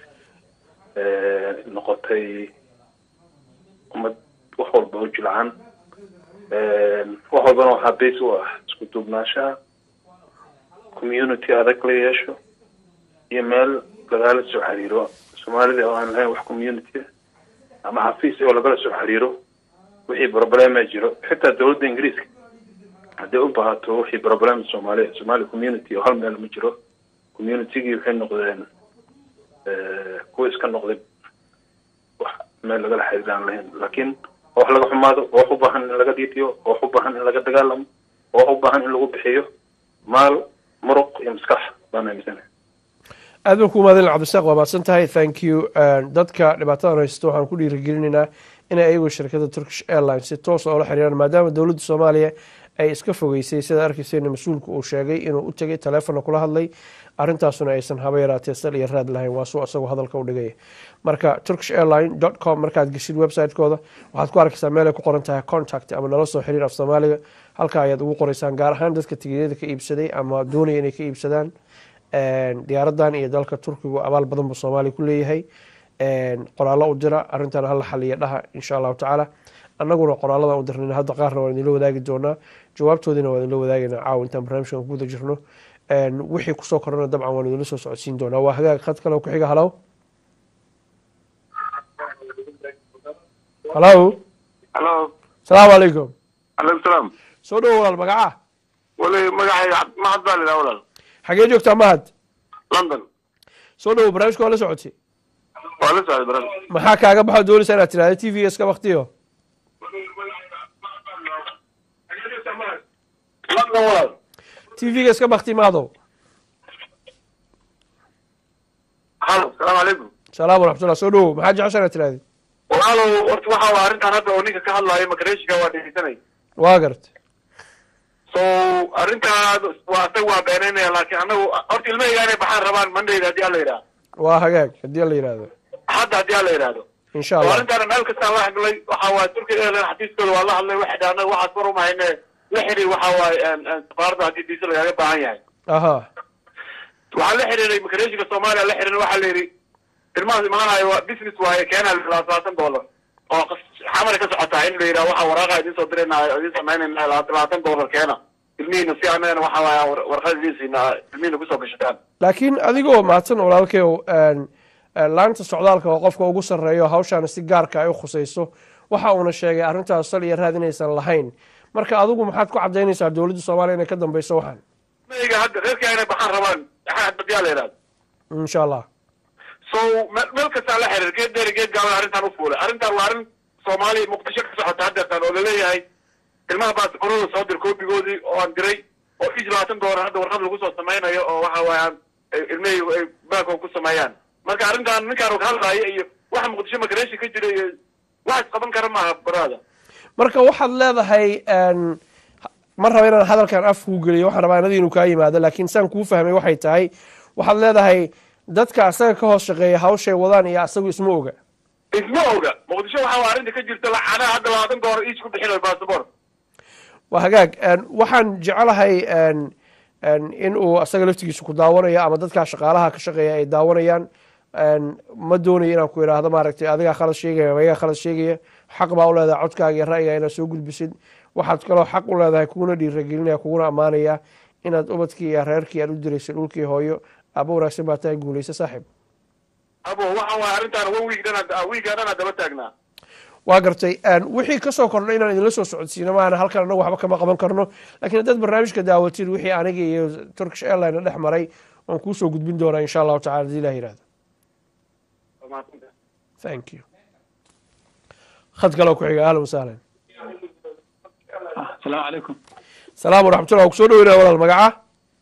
noqotay ummad wax walba u jilcan wax walbana waxaa base u ah isku duubnaanshaha community adag la yeesho iyo meel lagala soo xiriiro soomaalida oo aan lahayn wax community ama xafiis oo lagala soo xiriiro wixii problema jiro xitaa dawladda ingiriiska hadday u baahato wixii problem soomaaliya somaali community oo hal meel ma jiro communitygii waxay noqdeen kuwa iska noqday wax meel lagala xiriir aan lahayn laakiin waa wax laga xumaado waa wax u baahan in laga diidiyo waa wax u baahan in laga dagaalamo waa wax u baahan in lagu bixiyo maal muruq iyo maskax baan aaminsanahay aad baan ku mahadin cabdisaaq waa mahadsan tahay thank you dadka dhibaatadan haysto waxaan ku dhiirigelinaynaa inay ayagu shirkadda turkish airlines si toos oola xiriiraan maadaama dowladda soomaaliya ay iska fogeysay sida arkeyseena mas-uulka uu sheegay inuu u tegay taleefonna kula hadlay arrintaasuna aysan haba yaraatee sal iyo raad lahayn waa suu isagoo hadalka u dhigaya marka turkish airline dot com markaad geshid website-kooda waxaad ku arkaysaa meel ay ku qoran tahay contact ama nala soo xiriir af soomaaliga halka ayaad ugu qoreysaan gaar ahaan dadka tigiyada ka iibsaday ama doonaya inay ka iibsadaan diyaaradan iyo dalka turkigu abaal badan buu soomaaliya ku leeyahay qoraallo u dira arrintan hala xaliya dhaha insha allahu tacaala annaguna qoraaladan u dirnayna hadda qaarna waan idinla wadaagi doonaa jawaabtoodiina waan idinla wadaagaynaa caawa intaan barnaamijkan ku guda jirno wixii kusoo korana dabcan waan idinla soo socodsiin doonaa waa hagaag khad kale ku xiga halow halow halo asalaamu calaykum calaykum salaam soo dhowo walaal magaca wali magacay mahad baa lidhaha walaal xagee joogtaa mahad london soo dhowo barnaamijka waa la socotay waa la socday baran maxaa kaaga baxo doonaysa inaad tirahda t v iska baktiyo london walaal t v-ga iska bakti maadow halo salaamu calaykum salaam waraxmatullah soo dhowo maxaa jecesha inaad tirahdi walaalow horta waxa waa arrintan hadda oo ninka ka hadlaayo makareeshiga waa dhegeysanay waa garta so arrintaa waa asaga waa beenaynaya laakiin anagu horta ilmahayga inay baxaan rabaan mandayda haddii alla yidhaha waa hagaag haddii la yidhaahdo hadda haddii alla yidhaahdo insha oo allah arrintaana meel kastaan la hadlay waxa waaye turkiga airline xafiiskooda waa la hadlay waxay dhaha anaga waxaas war umahayne la xiriir waxa waaye safaaradda haddii diisa lagaaga baahan yahay aha waxaa la xiriiray makareeshiga soomaaliya la xiriiray waxaa la yidhi ilmahaas imaanayo waa business waaye keena labaatan dollar oo xamar ka socotaa in la yidhaha waxa waraaqa idin soo dirayna idin samaynayna labaatan dollar keena ilmihiina si anagana waxa waaya warqad idin siina ilmihiina kusoo gashataan laakiin adigoo mahadsan walaalkeyow laanta socdaalka oo qofka ugu sarreeyo hawshaana si gaarka ay u khusayso waxa uuna sheegay arrintaas sal iyo raad inaysan lahayn marka adigu maxaad ku cadaynaysaa dowladda soomaaliya inay ka dambeyso waxaan ilmahayga hadda reerkaa inay baxaan rabaan badiyaa la yidhahda insha allah so me- meel kastaa la xiriir geed dheeri geed gaaban arrintan u fuulay arrintan waa arrin soomaaliya muqdisho ka socota haddeertaan oo laleeyahay ilmaha baasborada soo dir koobigoodii oo aan diray oo is labaatan doolar hadda warqad lagu soo samaynayo oo waxa waayaan ilmahaygu ay baanko ku sameeyaan marka arrintan ninkaan ka hadlaaya iyo waxa muqdisho makareeshi ka jira iyo wax isqaban kara maaha baraada marka waxaad leedahay ma raba inaan hadalkan af kuu geliyo waxaan rabaa anadi inuu kaa yimaado laakiin saan kuu fahmay waxay tahay waxaad leedahay dadka asaga ka hoos shaqeeya hawshay wadaan iyo asagu isma oga isma oga muqdisho waxa waa arrinta ka jirta lacanaha hadda labaatan doolar iis ku bixinayo baasabor waa hagaag waxaan jecelahay in uu asaga laftigiisa ku daawanayo ama dadkaa shaqaalaha ka shaqeeya ay daawanayaan ma doonayo inaan ku idhaahdo maaragtay adigaa khalad sheegaya ama ayagaa khalad sheegaya xaq baa u leedahay codkaaga iyo ra'yiga inaad soo gudbisid waxaad kaloo xaq u leedahay kuguna dhiiragelinaya kuguna ammaanaya inaad ubadkii iyo reerkii aad u diraysay dhulkii hooyo aaba wanaagsan baa tahay guulaysa saaxiib abo waxa waaya arrintaan one week dhan wiigaa dhanaa daba taagnaa waa gartay wixii kasoo kordhay inaan idinla soo socodsiino maana halkan anagu waxba kama qaban karno lakiin haddaad barnaamijka daawatid wixii aniga iyo turkish airline dhex maray waan kuusoo gudbin doonaa insha allahu tacala hadii ilah yihahdo thank you khad kaloo ku xiga ahlan wasahlan asalaamu calaykum salaam waraxmatullah waa kusoo dhaweynaya walaal magaca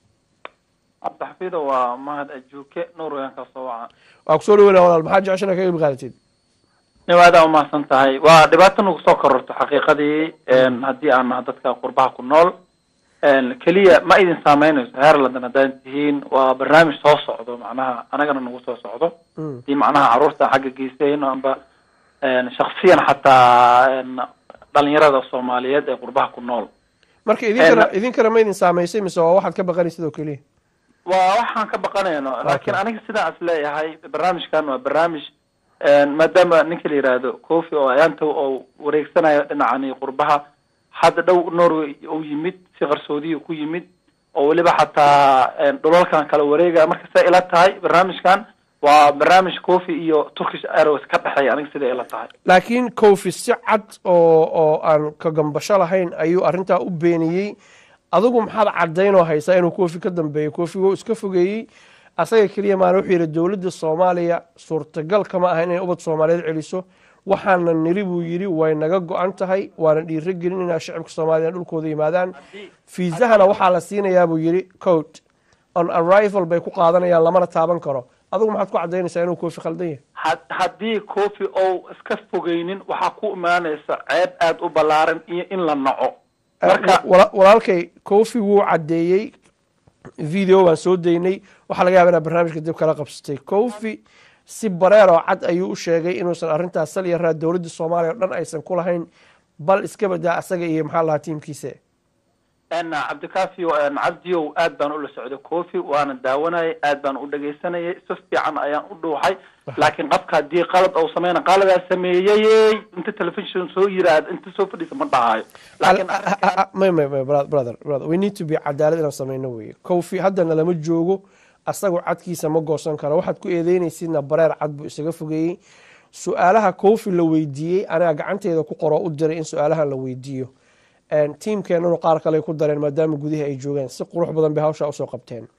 cabdixafiido waa mahad ajuuke nuurweyan ka soo waca waa kusoo dhaweynaya walaal maxaa jeceshana ka qeyb qaadatid nin aad aa umahadsan tahay waa dhibaato nagu soo kororto xaqiiqadii een, haddii aan nahay dadka qurbaha ku nool een, keliya ma idin saameynayso heer london haddaan tihiin waa barnaamij soo socdo macnaha anagana nagu soo socdo Mm. hadii macnaha caruurta xagga geysayno amba een, shaksiyan xataa een, dhalinyarada soomaaliyeed ee qurbaha ku nool marka idinkana idinkana ma idin saamaysay mise waa waxaad ka baqanaysid oo keliya waa waxaan ka baqanayno laakiin aniga sidaan is leeyahay barnaamijkan waa barnaamij een, maadaama ninka la yihahdo cofi oo ayaanta oo wareegsanayo dhinacani qurbaha hadda dhow norway uu yimid si qarsoodiya ku yimid oo weliba xataa een, dhulalkan kala wareegaya marka siday ila tahay barnaamijkan waa barnaamij cofi iyo turkish airways ka dhexeeya aniga siday ila tahay laakiin kofi si cad oo oo aan ka gambasho lahayn ayuu arrintaa u beeniyey adigu maxaad caddaynoo haysaa inuu kofi ka dambeeyo kofi wuu iska fogeeyey asaga keliya maana wuxuu yidhi dowladda soomaaliya suurtagal kama aha inay ubad soomaaliyeed celiso waxaana niri buu yidhi way naga go-an tahay waana dhiiro gelin inaa shacibka soomaaliya dhulkooda yimaadaan fiisahana waxaa la siinayaa buu yidhi coat on arrival bay ku qaadanayaan lamana taaban karo adigu maxaad ku caddaynaysaa inuu kofi khaldan yahay had- haddii cofi ou iska fogeynin waxaa ku imaanaysa ceeb aada u ballaaran iyo in la naco marka Wala- walaalkay kofi wuu caddeeyey video baan soo daynay waxaa laga yaaba inaad barnaamijka dib kala qabsatay kofi si bareer oo cad ayuu u sheegay inuusan arrintaas sal yaraa dowladda soomaaliya oo dhan aysan ku lahayn bal iska badaa asaga iyo maxaa lahaa tiimkiisa n cabdikafio cabdiyow aad baan ula socday cofi waana daawanayay aad baan u dhegaysanayay si fiican ayaan u dhuuxay laakiin qofka haddii qalad ou sameyna qaladaa sameeyey inta telefishon soo yiraahda inta soo fadhiisa ma dhahayo laakiin arrinkan may may may bro- brother brother we need to be cadaalad inaan sameyno weye kofi haddana lama joogo asagoo cadkiisa ma goosan karo waxaad ku eedeynaysidna bareer cad buu isaga fogeeyey su-aalaha kofi la weydiiyey aniga gacanteeda ku qoroo u diray in su-aalahan la weydiiyo tiimkeenanu qaar kale ku dareen maadaama gudihii ay joogeen si qurux badan bay hawshaa usoo qabteen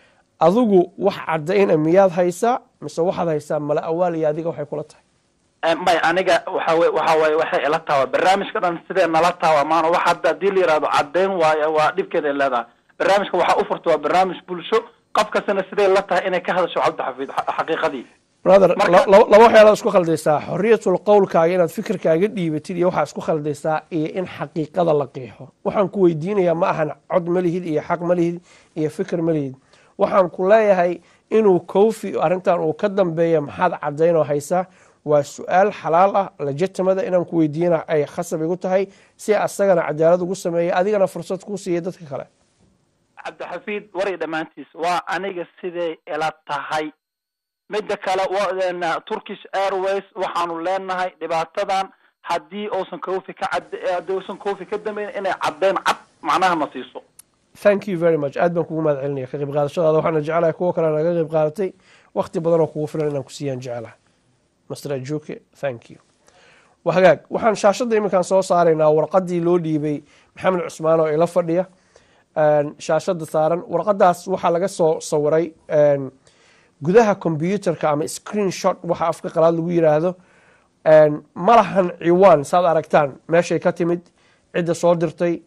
adigu wax cadayna miyaad haysaa mise waxaad haysaa mala awaal iyo adiga waxay kula tahay may aniga waxa wey waxa waaye waxay ila tawa barnaamijka dhan sidee nala tawa maana wax hadda haddii la yihahdo caddeyn waayo waa dhibkeeda ay leedahay barnaamijka waxaa u furta waa barnaamij bulsho qof kastana sidee la tahay inay ka hadasho cabdixafiid xa- xaqiiqadii brother Marka- la- la- laba waxyaalaad isku khaldaysaa xoriyatul qowlkaaga inaad fikirkaaga dhiibatid iyo waxaa isku khaldaysaa iyo in xaqiiqada la qiixo waxaan ku weydiinayaa ma ahan cod ma lihid iyo xaq ma lihid iyo fikir ma lihid waxaan ku leeyahay inuu kofi arrintan uu ka dambeeya maxaad cadaynoo haysaa waa su-aal xalaal ah legitimada inaan ku weydiina ay khasab igu tahay si asagana cadaalad ugu sameeya adigana fursad kuu siiya dadka kale cabdixafiid waray dhammaantiis waa aniga siday ila tahay midda kale wa turkish airways waxaanu leenahay dhibaatadan haddii uusan kofi ka cad haddii uusan kofi ka dambeyn inay caddeyn cad macnaha na siiso thank you very much aad baan kugu mahad celinaya ka qayb qaadashadaada waxaana jecelahay kuwo kale naga qayb qaadatay wakti badan oo kugu filan inaan ku siiyaan jecelahay master ajuke thank you waa hagaag waxaan shaashadda iminkaan soo saaraynaa warqadii loo dhiibay maxamed cusmaan oo ila fadhiya een, shaashadda saaran warqadaas waxaa laga soo sawiray een, gudaha computerka ama screen shot waxa afka qalaad lagu yiraahdo een, ma lahan ciwaan saad aragtaan meeshay ka timid cidda soo dirtay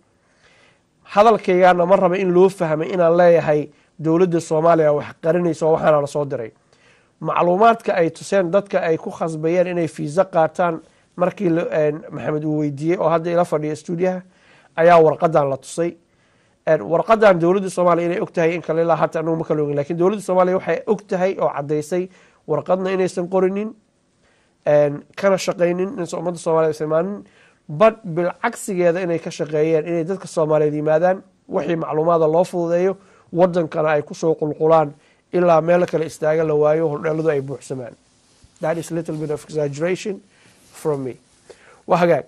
hadalkaygaana ma raba in loo fahmay inaan leeyahay dowladda soomaaliya wax qarinaysa oo waxaana la soo diray macluumaadka ay tuseen dadka ay ku khasbayeen inay fiisa qaataan markii la- een, maxamed uu weydiiyey oo hadda ila fadhiya stuudiyaha ayaa warqadan la tusay een, warqadan dowladda soomaaliya inay og tahay in kale ilaa hata anagu ma kala ogin lakin dowladda soomaaliya waxay og tahay oo caddaysay warqadna inaysan qorinin een, kana shaqaynin in ummadda soomaaliya aysan imaanin bad bilcagsigeeda inay ka shaqeeyeen inay dadka soomaaliyeed yimaadaan wixii macluumaada loo fududeeyo wadankana ay kusoo qulqulaan ilaa meel kale istaaga la waayo hordheeladu ay buuxsamaan that is little bit of exaggeration from me waa hagaag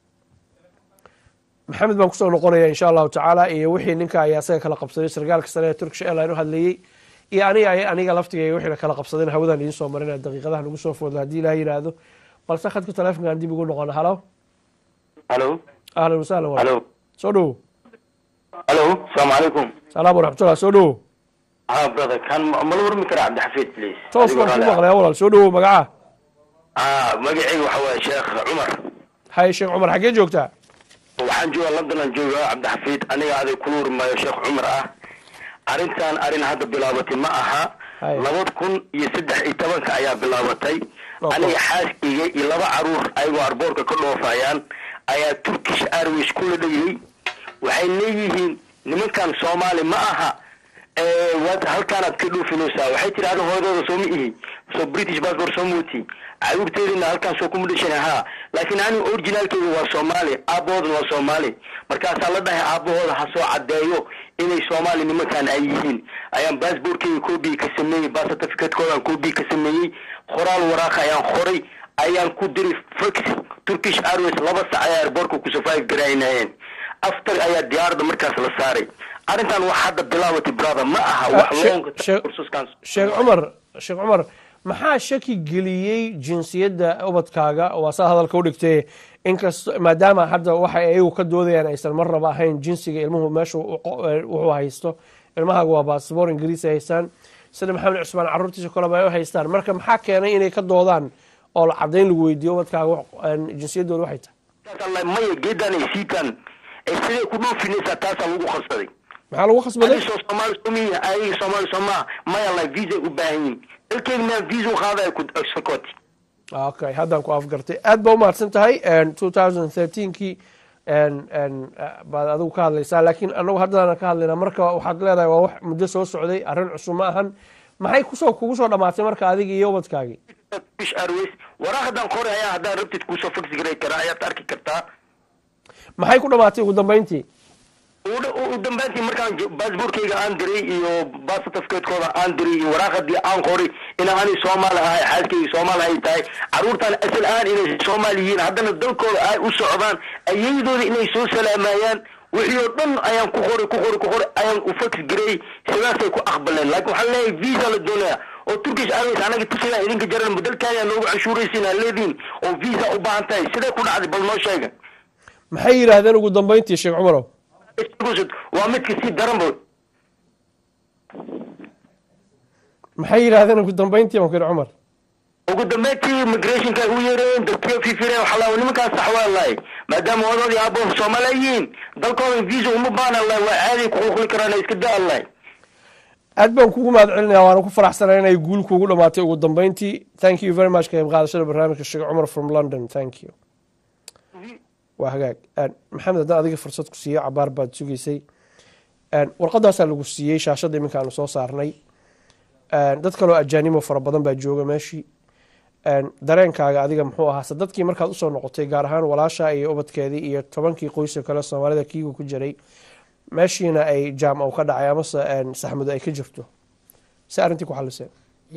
maxamed baan kusoo noqonaya insha allahu tacaala iyo wixii ninka ayaa isaga kala qabsaday sargaalka sare ee turkish airline u hadlayey iyo aniga aniga laftigay wixii kala qabsadeen hawadan idiin soo marinaya daqiiqadaha nagu soo foodla haddii ilaah yidhaahdo balse khadka taleefonkaan dib ugu noqono halo الو ahlan wasahlan wa الو soo dhowo الو السلام عليكم salaam waraxmatullah soo dhowo ها برادر كان ما لو ورمي كرا عبد الحفيد بليز toos baan ku maqlaya walaal soo dhowo magaca اه مقعي وحوا شيخ عمر hay sheekh cumar xaggee joogtaa waxaan joogaa london aan joogaa cabdixafiid aniga aday kula warmaayo sheekh cumar ah arrintan arrin hadda bilaabatay ma aha Hay. labada kun iyo saddex iyo tobanka ayaa bilaabatay Okay. aniga xaaskayga iyo laba caruur ayagoo arboorka ka dhoofayaan ayaa turkish airways kula dhayay waxay leeyihiin nimankan soomaali ma aha ee waad halkaanaad ka dhoofinaysaa waxay tiri ada hooyadooda soo ma ihi soo british passport soo muuti caruurteedina halkaan soo kuma dhashan haa laakiin aniga originaalkeyga waa soomaali aabahoodana waa soomaali markaasaa la dhahay aabahooda ha soo caddeeyo inay soomaali nimankan ay yihiin ayaan baasboorkeyga copy ka sameeyey bas certificatekoodan copy ka sameeyey qoraal waraaqa ayaan qoray ayaan ku diray fax turkish airways laba sac ayaa airboortka ku survive garaynayeen after ayaa diyaaradda markaas la saaray arrintan wax hadda bilaabatay brother ma aha wax Sheekh- loonka Sheekh- kursuskan sheekh cumar sheekh cumar maxaa shaki geliyey jinsiyadda ubadkaaga waa saa hadalka u dhigtay inkasto maadaama hadda waxa ayagu ka doodayaan aysan marnaba ahayn jinsiga ilmuhu meesha uu qo- eh, wuxuu haysto ilmahaaga waa baasboor ingiriisi haystaan sida maxamed cusmaan caruurtiisa kaleba ay u haystaan marka maxaa keenay inay ka doodaan oo la cadayn lagu weydiiyo ubadkaaga wax- eh, jinsiyaddooda waxay tahay Taas maya geedan ay siitaan ee siday ku dhoofinaysaa taasaa lagu khasbaday maxaa lagu khasbaday adiga soo soomaali somiya ayaga soomaali soomaa maya la visa u baahan yihin dalkeyga maa visa u qaadaya ku sakoti okay haddaan ku afgartay aad baa umahadsan tahay two thousand thirteenkii baad adigu ka hadlaysaa laakiin anagu haddana ka hadlaynaa marka waxaad leedahay waa wax muddo soo socday arrin cusub ma ahan maxay kusoo kugu soo dhamaatay marka adiga iyo ubadkaagii turkish airways waraaqadan qoray ayaa haddaan rabtid kuusoo fax garay karaa ayaad arki kartaa maxay ku dhamaatay ugu dambeyntii u- u dambaantii markaan jo- baasboorkeyga aan diray iyo bas certificatekooda aan diray iyo waraaqadii aan qoray in aanay soomaali ahay xaaskeyga soomaali ay tahay caruurtan asal ahaan inay soomaali yihiin haddana dalkooda ay u socdaan ayadooda inay soo salaamayaan wixii oo dhan ayaan ku qoray ku qoray ku qoray ayaan u fax gareey sidaasay ku aqbaleen laakiin waxaan leeyahay visa la doonaya oo turkish airways anaga tusayaa idinka jaran dalkaayaa noogu canshuuraysiin aa leediin oo visa u baahan tahay sidee ku dhacday bal noo sheega maxay yidhaahdeen ugu dambeyntii sheekh cumarow waa midka sii daranba maxay yidhaahdeen ugu dambeyntii makir cumar ugu dambeyntii migrationka u yeereen dadkiyo fifireen waxaa laa nimankaas saxwaa maadaama wadadoodii aabo soomaaliya yihiin dalkooda visa uma baana lahay waa caadi ku qulquli karaan iska da lahay aad baan kugu mahad celinaya waana ku faraxsanaa inay guul kuugu dhamaatay ugu dambeyntii thank you very much ka qayb qaadashada barnaamijka sheekh cumar from london thank you waa hagaag maxamed haddaan adiga fursad ku siiyo cabaar baad sugaysay warqadaasaa lagu siiyey shaashadda iminka aanu soo saarnay dad kaloo ajaanimo fara badan baa jooga meeshii dareenkaaga adiga muxuu ahaa se dadkii markaad usoo noqotay gaar ahaan walaasha iyo ubadkeedii iyo tobankii qoyso kale soomaalida kiiga ku jiray meeshiina ay jaam u ka dhacay amase saxmadu ay ka jirto si arrintii ku xaliseen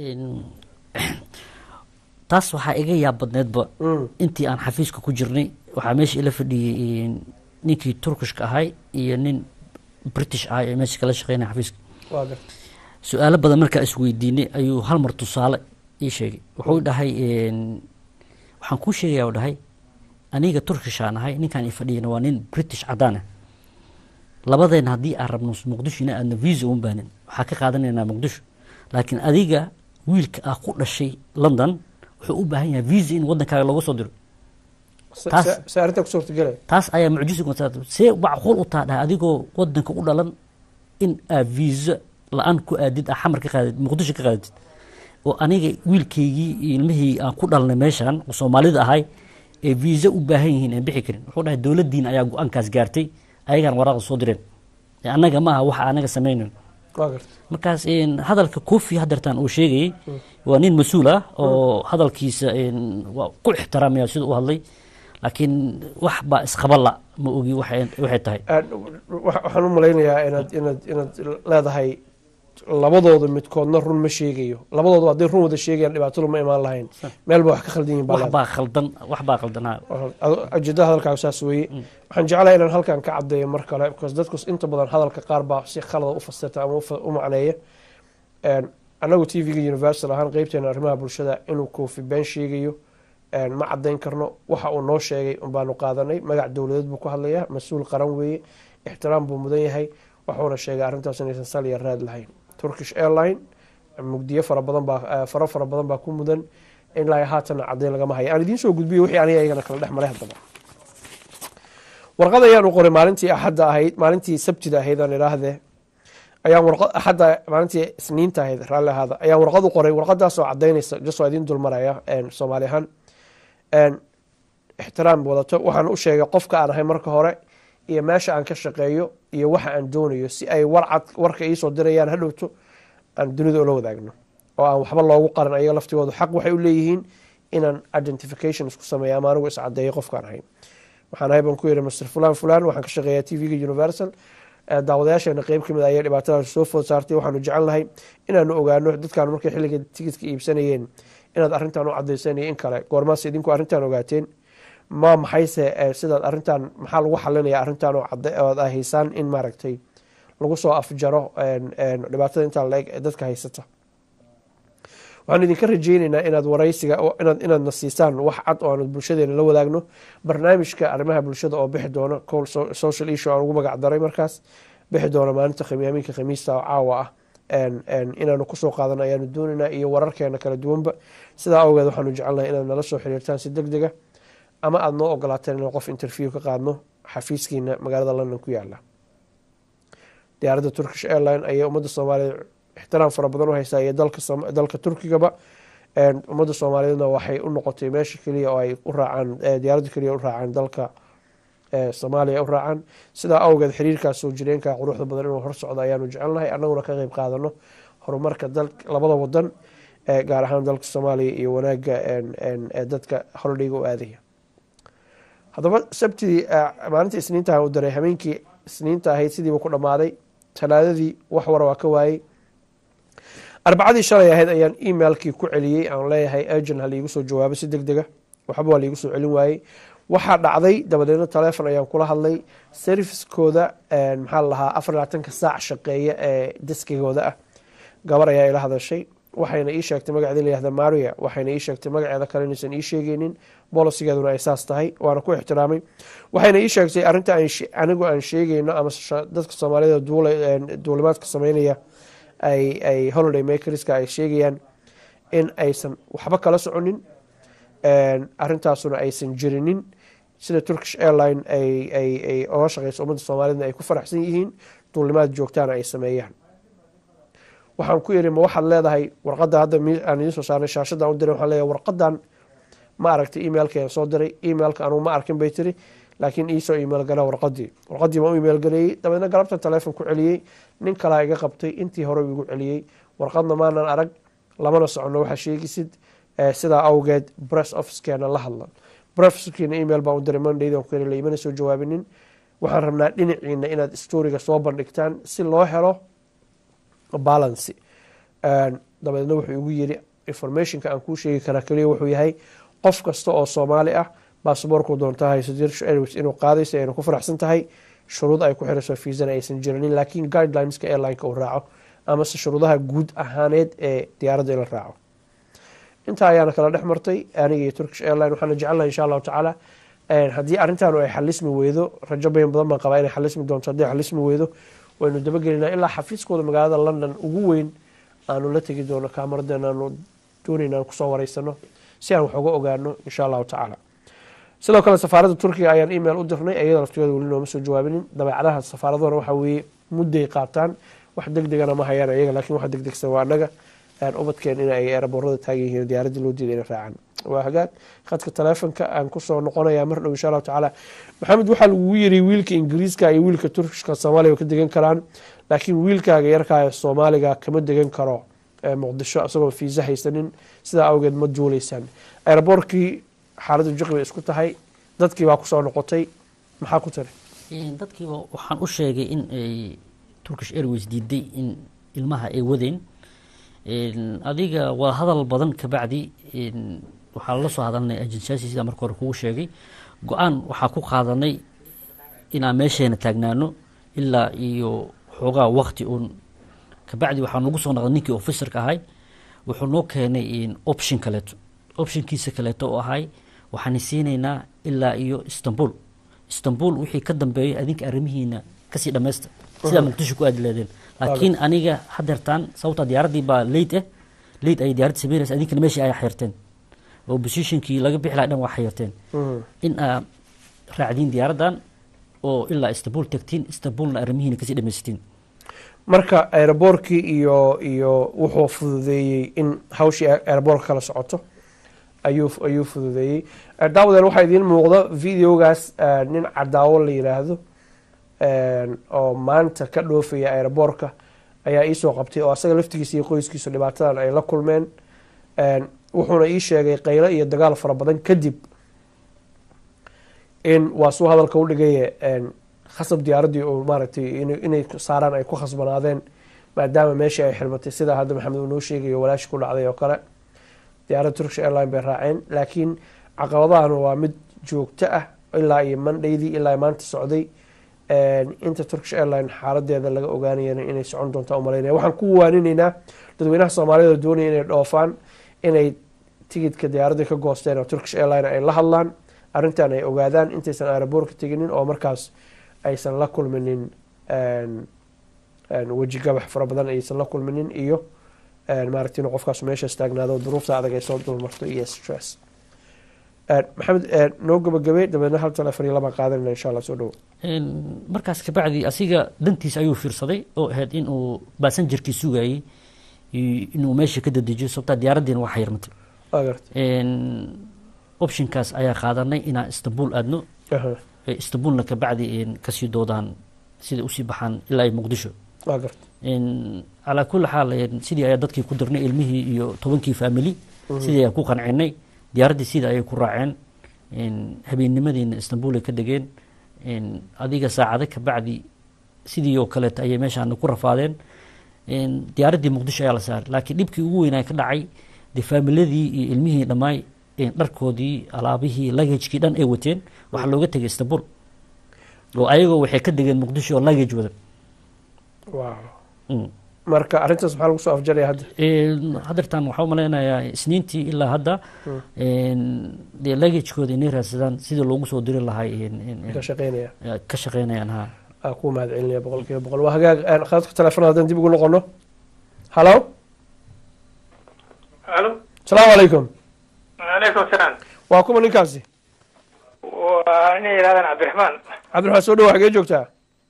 taas waxaa iga yaab badneedba intii aan xafiiska ku jirnay waxaa meesha ila fadhiyey ninkii turkishka ahay iyo nin british ahay ee meesha kala shaqeynaya xafiiska waa garta su-aalo badan markaa isweydiinay ayuu hal mar tusaale ii sheegay wuxuu dhahay waxaan kuu sheegaya u dhahay aniga turkishaan ahay ninkaan i fadhiyana waa nin british cadaan ah labadeena haddii aan rabno muqdisho ina aadna visa uma baanin waxaa ka qaadanaynaa muqdisho laakiin adiga wiilka ah ku dhashay london wuxuu u baahan yahay visa in waddankaaga looga soo diro Taas- se arrintaa ku suurtagelaya taas ayaa mucjisi see macquul u taa dhahay adigoo wadanka u dhalan in aa visa la-aan ku aadid aa xamar ka qaadid muqdisho ka qaadid oo aniga wiilkaygii iyo ilmihii aan ku dhalnay meeshan oo soomaalida ahay ee visa u baahan yihiin aan bixi karin wuxuu dhahay dowladdiina ayaa go-aankaas gaartay ayagaan waraaqda soo direen ee annaga ma aha waxa anaga samaynayn waa garta markaas een, hadalka kofi hadeertaan uu sheegayey waa nin mas-uul ah oo hadalkiisa een, waa ku ixtiraamaya sida u hadlay laakiin wax baa isqabala ma ogi waxay waxay tahay wa- waxaan u malaynayaa inaad inaad inaad leedahay labadooda midkoodna run ma sheegayo labadooda hadday run wada sheegayaan dhibaatadu ma imaan lahayn meel ba wax ka khaldan yihin baa wax leedahay. baa khaldan wax baa khaldan ha ujeedada hadalkaaga saas weeye waxaan jeclahay inaan halkan ka caddeeyo mar kale because dadku inta badan hadalka qaar baa si khalada u fasirta ama u fa- u macneeya Een, annagu t v-ga universal ahaan qeybteena arrimaha bulshada inuu koofi been sheegayo een, ma caddayn karno waxa uu noo sheegay unbaanu qaadanay magac dowladeed buu ku hadlayaa mas-uul qaran weeye ixtiraam buu mudan yahay waxuuna sheegay arrintaas inaysan sal iyo raad lahayn turkish airline mugdiyo fara badan baa eh, faro fara badan baa ku mudan ilaa haatana caddayn lagama haya aan idiin soo gudbiyo wixii aniga iyagana kala dhex maray haddaba warqad ayaan u qoray maalintii axadda ahayd maalintii sabtida ahayd aan idhaahdee ayaan warqad axadda maalintii isniinta ahayd raalli ahaada ayaan warqad u qoray warqadaasoo cadaynaysa jasoo idin dulmaraya soomaali ahaan ixtiraam wadato waxaan u sheegay qofka aan ahay marka hore iyo meesha aan ka shaqeeyo iyo waxa aan doonayo si ay warcad warka iisoo dirayaan hadhowto aan dunida ula wadaagno oo aan waxba loogu qaran ayaga laftigoodu xaq waxay u leeyihiin inaan identification isku sameeya ama anigu iscadeeyo qofkaan ahay waxaan ahay baan ku yidhi master fulan fulan waxaan ka shaqeeyaa t v-ga universal daawadayaasheena qeyb kamid ayay dhibaatadaas soo food saartay waxaanu jecel nahay inaanu ogaano dadkaan markay xilliga tigidka iibsanayeen inaad arrintan u cadayseen iyo in kale goormaas idinku arrintan ogaateen ma maxayse sidaad arrintan maxaa lagu xalinaya arrintan ood haysaan in maaragtay lagu soo afjaro dhibaatada intaa laeg dadka haysata waxaan idinka rajeyneynaa inaad waraysiga inaadna siisaan wax cad oo aan bulshadeena la wadaagno barnaamijka arrimaha bulshada oo bixi doona col social issue aan ugu magac daray markaas bixi doona maalinta khamiyaamiinka khamiista oo caawa ah inaanu kusoo qaadano ayaanu dooneynaa iyo wararkeena kala duwanba sidaa awgeed waxaanu jecelnahay inaad nala soo xiriirtaan si deg dega ama aada noo ogolaateen inaan qof interview ka qaadno xafiiskiina magaalada london ku yaala diyaaradda turkish airline ayay ummadda soomaaliyeed ixtiraam fara badan u haysaa iyo dalka turkigaba ummadda soomaaliyeedna waxay u noqotay meesha keliya oo ay u raacaan diyaaradda keliya u raacaan dalka soomaaliya u raacaan sidaa awgeed xiriirkaas soo jireenka quruxda badan inuu hor socdo ayaanu jecelnahay annaguna ka qeyb qaadano horumarka labada wadan gaar ahaan dalka soomaaliya iyo wanaaga dadka holidayga u aadaya haddaba sabtidii maalinta isniinta u daray habeenkii isniinta ahayd sidiiba ku dhammaaday talaadadii wax wara waa ka waayey arbacadii shalay ahayd ayaan emailkii ku celiyey aan leeyahay agent ha liigu soo jawaabo si deg dega waxba waa liigu soo celin waayey waxaa dhacday dabadeedna telefon ayaan kula hadlay serviskooda maxaa lahaa afar labaatanka saac shaqeeya ee deskigooda ah gabar ayaa ila hadashay waxayna ii sheegtay magaceeda layihahda maria waxayna ii sheegtay magaceeda kale inaysan ii sheegeynin bolisigeeduna ay saas tahay waana ku ixtiraamay waxayna ii sheegtay arinta anigu aan sheegeyno ama dadka soomaalida duulimaadka sameynaya ay holiday makerska ay sheegayaan in aysan waxba kala soconin arintaasuna aysan jirinin sida turkish airline ay oga shaqeyso ummadda soomaalida ay ku faraxsan yihiin duulimaad joogtaana ay sameeyaan waxaan ku iri ma waxaad leedahay warqada hadda aan idiin soo saarnay shaashadan u diray waxaan leeyahay warqadan ma aragtay emailkeeda soo diray emailka anugu ma arkin bay tiri laakiin iisoo email gala warqadii warqadii baan u email galeeyey dabeedna galabtan telefon ku celiyey nin kalaa iga qabtay intii hore igu celiyey warqadna maanan arag lamana socono waxaa sheegisid sidaa awgeed bress officekeena la hadlan bresskeena email baan u diray mondaydan ku iri imana soo jawaabinin waxaan rabnaa dhinaciina inaad storiga soo bandhigtaan si loo helo balancy dabeedna wuxuu igu yiri informationka aan kuu sheegi karaa keliya wuxuu yahay qof kasta oo soomaali ah basaboorku doonta hayso Turkish Airways inuu qaadayso ayna ku faraxsan tahay shuruud ay ku xirayso fiisana aysan jirinin laakiin guidelineska airlineka uu raaco amase shuruudaha guud ahaaneed ee diyaaradda ila raaco intaa ayaana kala dhex martay aniga iyo turkish airline waxaana jecelnahay insha allahu tacaala haddii arrintaanu ay xalismi weydo rajo bayn badan baan qabaa inay xalismi doonto haddii xalismi weydo waynu dabagelinaa ilaa xafiiskooda magaalada london ugu weyn aanu la tegi doono kaamaradeena aanu doonayna aan kusoo wareysano si aan wax uga ogaano insha allahu tacaala sidoo kale safaaradda turkiga ayaan email u dirnay iyada laftigooda weli nooma soo jawaabinin dabeecadaha safaaradahana waxaa weeye mudday qaataan wax deg degana ma hayaan iyaga laakiin wax deg degsan waa annaga ubadkeen in ay eeraboorada taagan yihiin diyaaradii loo diiday inay raacaan waa hagaag khadka taleefonka aan kusoo noqonaya mar dhow insha allahu tacaala maxamed waxaa lagugu yiri wiilka ingiriiska iyo wiilka turkishka soomaaliya ka degan karaan laakiin wiilkaaga yarkaa ee soomaaliga kama degan karo muqdisho isagoo fiisa haysanin sidaa awgeed ma duuleysaan eeraboorkii xaaladdu jiqi bay isku tahay dadkii baa kusoo noqotay maxaa ku tiri dadkiiba waxaan u sheegay in ay turkish airways diiday in ilmaha ay wadeen adiga waa hadal badan kabacdi waxaa lala soo hadalnay ajensiyaasi sida marka hore kugu sheegay go-aan waxaa ku qaadanay inaan meesheena taagnaano ilaa iyo xoogaa wakti uun kabacdi waxaa nagu soo noqday ninkii officerka ahay wuxuu noo keenay option kaleeto optionkiisa kaleeto oo ahay waxaan siinaynaa ilaa iyo istanbul istanbul wixii ka dambeeyo adinka arrimihiina kasii dhammaysta sidaa muqdisho ku aadi leedeen laakiin aniga hadeertaan sababtaa diyaaraddii baa late ah late ayay diyaaradda sameynaysa adinkana meeshii ay xayirteen oo positionkii laga bixi laha dhan waa xayirteen in aad raacdiin diyaaraddan oo ilaa istanbul tagtiin istanbulna arrimihiina kasii dhamaysatiin marka aeroboorkii iyo iyo wuxuu fududeeyey in hawshii aeroboorka kala socoto ayuu ayuu fududeeyey Eh, daawadeen waxaa idiin muuqda videogaas eh, nin cadaawo la yiraahdo eh, oo maanta ka dhoofaya aeroboorka ayaa iisoo qabtay oo asaga laftigiisa iyo qoyskiisu dhibaatadan ay la kulmeen Eh, wuxuuna ii sheegay qaylo iyo dagaal fara badan kadib in waa suu hadalka u dhigaye khasab diyaaraddii oo maaragtay in- inay saaraan ay ku khasbanaadeen maadaama meeshii ay xirmatay sida hadda maxamed uu noo sheegayo walaashi ku dhacday oo kale diyaaradda turkish airline bay raaceen laakiin caqabadahan waa mid joogto ah ilaa iyo mandhaydii ilaa maanta socday inta turkish airline xaaladeeda laga ogaanayana inay socon doontaa umalaynaya waxaan ku waaninaynaa dadweynaha soomaalida oo doonaya inay dhoofaan inay tigidka diyaaradda ka goosteen oo turkish airline ay la hadlaan arrintan ay ogaadaan intaysan aeroboorka teginin oo markaas aysan la kulminin een, een, weji gabax fara badan aysan la kulminin iyo een, maaragtay inuu qofkaas meeshaas taagnaado duruufta adag ay soo dulmarto iyo stress Een, maxamed een, noo gabagabay dabeedna hal telefon iyo labaan qaadanayna insha allah soo dhowo Een, markaas kabacdi asiga dantiis ayuu fiirsaday oo ahayd inuu baasanjarkii sugayey i- inuu meesha ka dadejiyo sababtaa diyaaraddiina waa xayirmatay waa gartay Een, optionkaas ayaa qaadanay inaan istanbul aadno Aha, ee istanbulna kabacdi een, kasii doodaan siday usii baxaan ilaa iyo muqdisho waa gartay Een, calaa kulli xaal een, sidii ayaa dadkii ku dirnay ilmihii iyo tobankii faamili sidii ayaa ku qancinay diyaaraddii sidii ayay ku raaceen Een, habeennimadiina istanbul ay ka degeen Een, adiga saacado kabacdi sidii oo kaleeta ayay meeshaana ku rafaadeen Een, diyaaraddii muqdisho ayaa la saaray laakiin dhibkii ugu weynaa ka dhacay dee faamiladii iyo ilmihii dhammaay een, dharkoodii alaabihii lagajkii dhan ay wateen waxaa looga tegay istanbul oo ayagoo waxay ka degeen muqdisho oo lagage wadan wow Mm. marka arrintaas maxaa lagu soo afjaraya hadda Een, haddeertaan waxaa umalaynayaa isniintii ilaa hadda een, dee lagajkooda inay raadsadaan sidii loogu soo diri lahay een, een, een, ka shaqeynaya eh, ka shaqeynayaan ha aan ku mahad celinaya boqol kiiba boqol waa hagaag een, khadadka telefoon haddaan dib ugu noqono hallo alo asalaamu calaykum alaykum salaam waa kuma ninkaasi waa inay yidhahdaan cabdiraxmaan cabdiraxmaan soo dhawo xagee joogtaa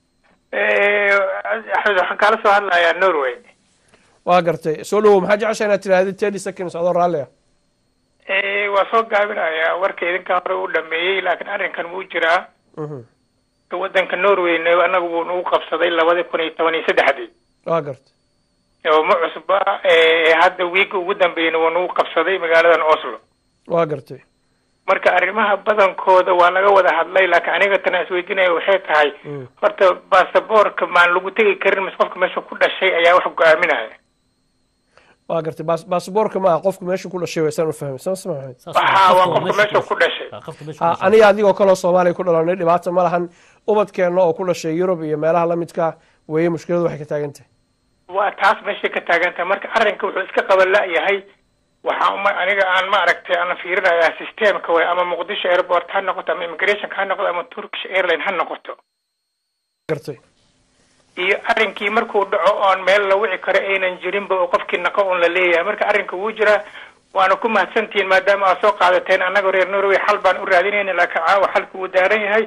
axmed waxaan kaala soo hadlayaa norway waa gartay soo dhawo maxaa jecesha inaad tirahdid thirty seconds adoo raalli ah waa soo gaabinayaa warka idinka hore u dhameeyey laakiin arrinkan wuu jiraa Mhm. wadanka norwayna anagu wuu nagu qabsaday labadi kun iyo toban iyo saddexdii waa gartay oo ma cusba ee hadda wiiga ugu dambeeyana waa nagu qabsaday magaaladan oslo waa gartay marka arrimaha badankooda waa laga wada hadlay laakiin aniga tana isweydiinaya waxay tahay Mm. horta baasaboorka maan lagu tegi karin mise qofka meesha ku dhashay ayaa wax go-aaminaya waa gartay baas- baasaboorka maaha qofku meesha ku dhashay waysaan u fahmay sama sama maxamed Saas Waxaa waa qofka qofka meesha ku dhashay. Ah, qofka meesha ku Ah, dhashay. aniga adigoo kaloo soomaaliya ku dhalanay dhibaata ma lahan ubadkeenna oo ku dhashay yurub iyo meelaha la midka weeye mushkiladu waxay ka taagan tahay waa taas meeshay ka taagan tahay marka arrinka wuxuu iska qaban la-yahay waxaa uma aniga aan ma aragtay aan fiirinayaa systemka way ama muqdisho airport ha noqoto ama immigrationka ha noqoto ama turkish airline ha noqoto gartay iyo arrinkii markuu dhaco oon meel la wici karo aynan jirinba oo qofkii naqo un la leeyahay marka arrinka wuu jiraa waana ku mahadsantihiin maadaama aad soo qaadateen annaga reer norway xal baan u raadinayna laakiin caawa xalku wuu daaran yahay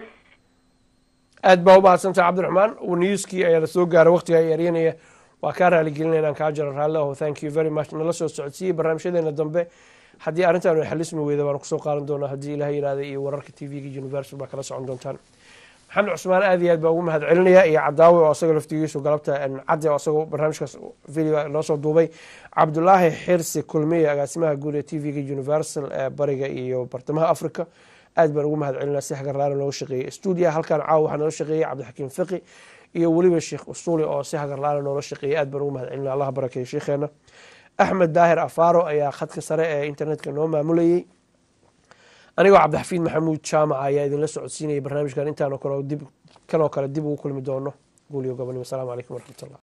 aad baa u mahadsantahay cabdiraxmaan newskii ayaa la soo gaaray waqtiga ay eryanaya waa kaa raaligelinaya inaan kaa jaro raalli aho thank you very much nala soo socodsiiyey barnaamijyadeena dambe haddii arrintan ay xalismi weyda waan kusoo qaadan doonaa haddii ilaah yidhaahda iyo wararka t v-ga universal baa kala socon doontaan maxamed cusmaan aad iyo aad baa ugu mahad celinaya iyo cadaawe oo asaga laftigiisu galabta cadde oo asagoo barnaamijkaas video noo soo duubay cabdulaahi xirsi kulmiye agaasimaha guud ee t v-ga universal ee bariga iyo bartamaha africa aad baan ugu mahad celinaa si hagarlaana nooga shaqeeyey stuudiya halkan caawa waxaa noola shaqeeyey cabdixakiim fiqi iyo weliba sheekh usuuli oo si hagarlaana noola shaqeeyey aad baan ugu mahad celinaa allah barakeeyo sheekheena axmed daahir afaaro ayaa khadka sare ee internetka noo maamulayey anigoo cabdixafiid maxamuud jaamaca ayaa idinla socodsiinayay barnaamijkan intaanoo kale dib kanoo kale dib ugu kulmi doono guuliyo gobonimo asalaamu calaykum waraxmatullah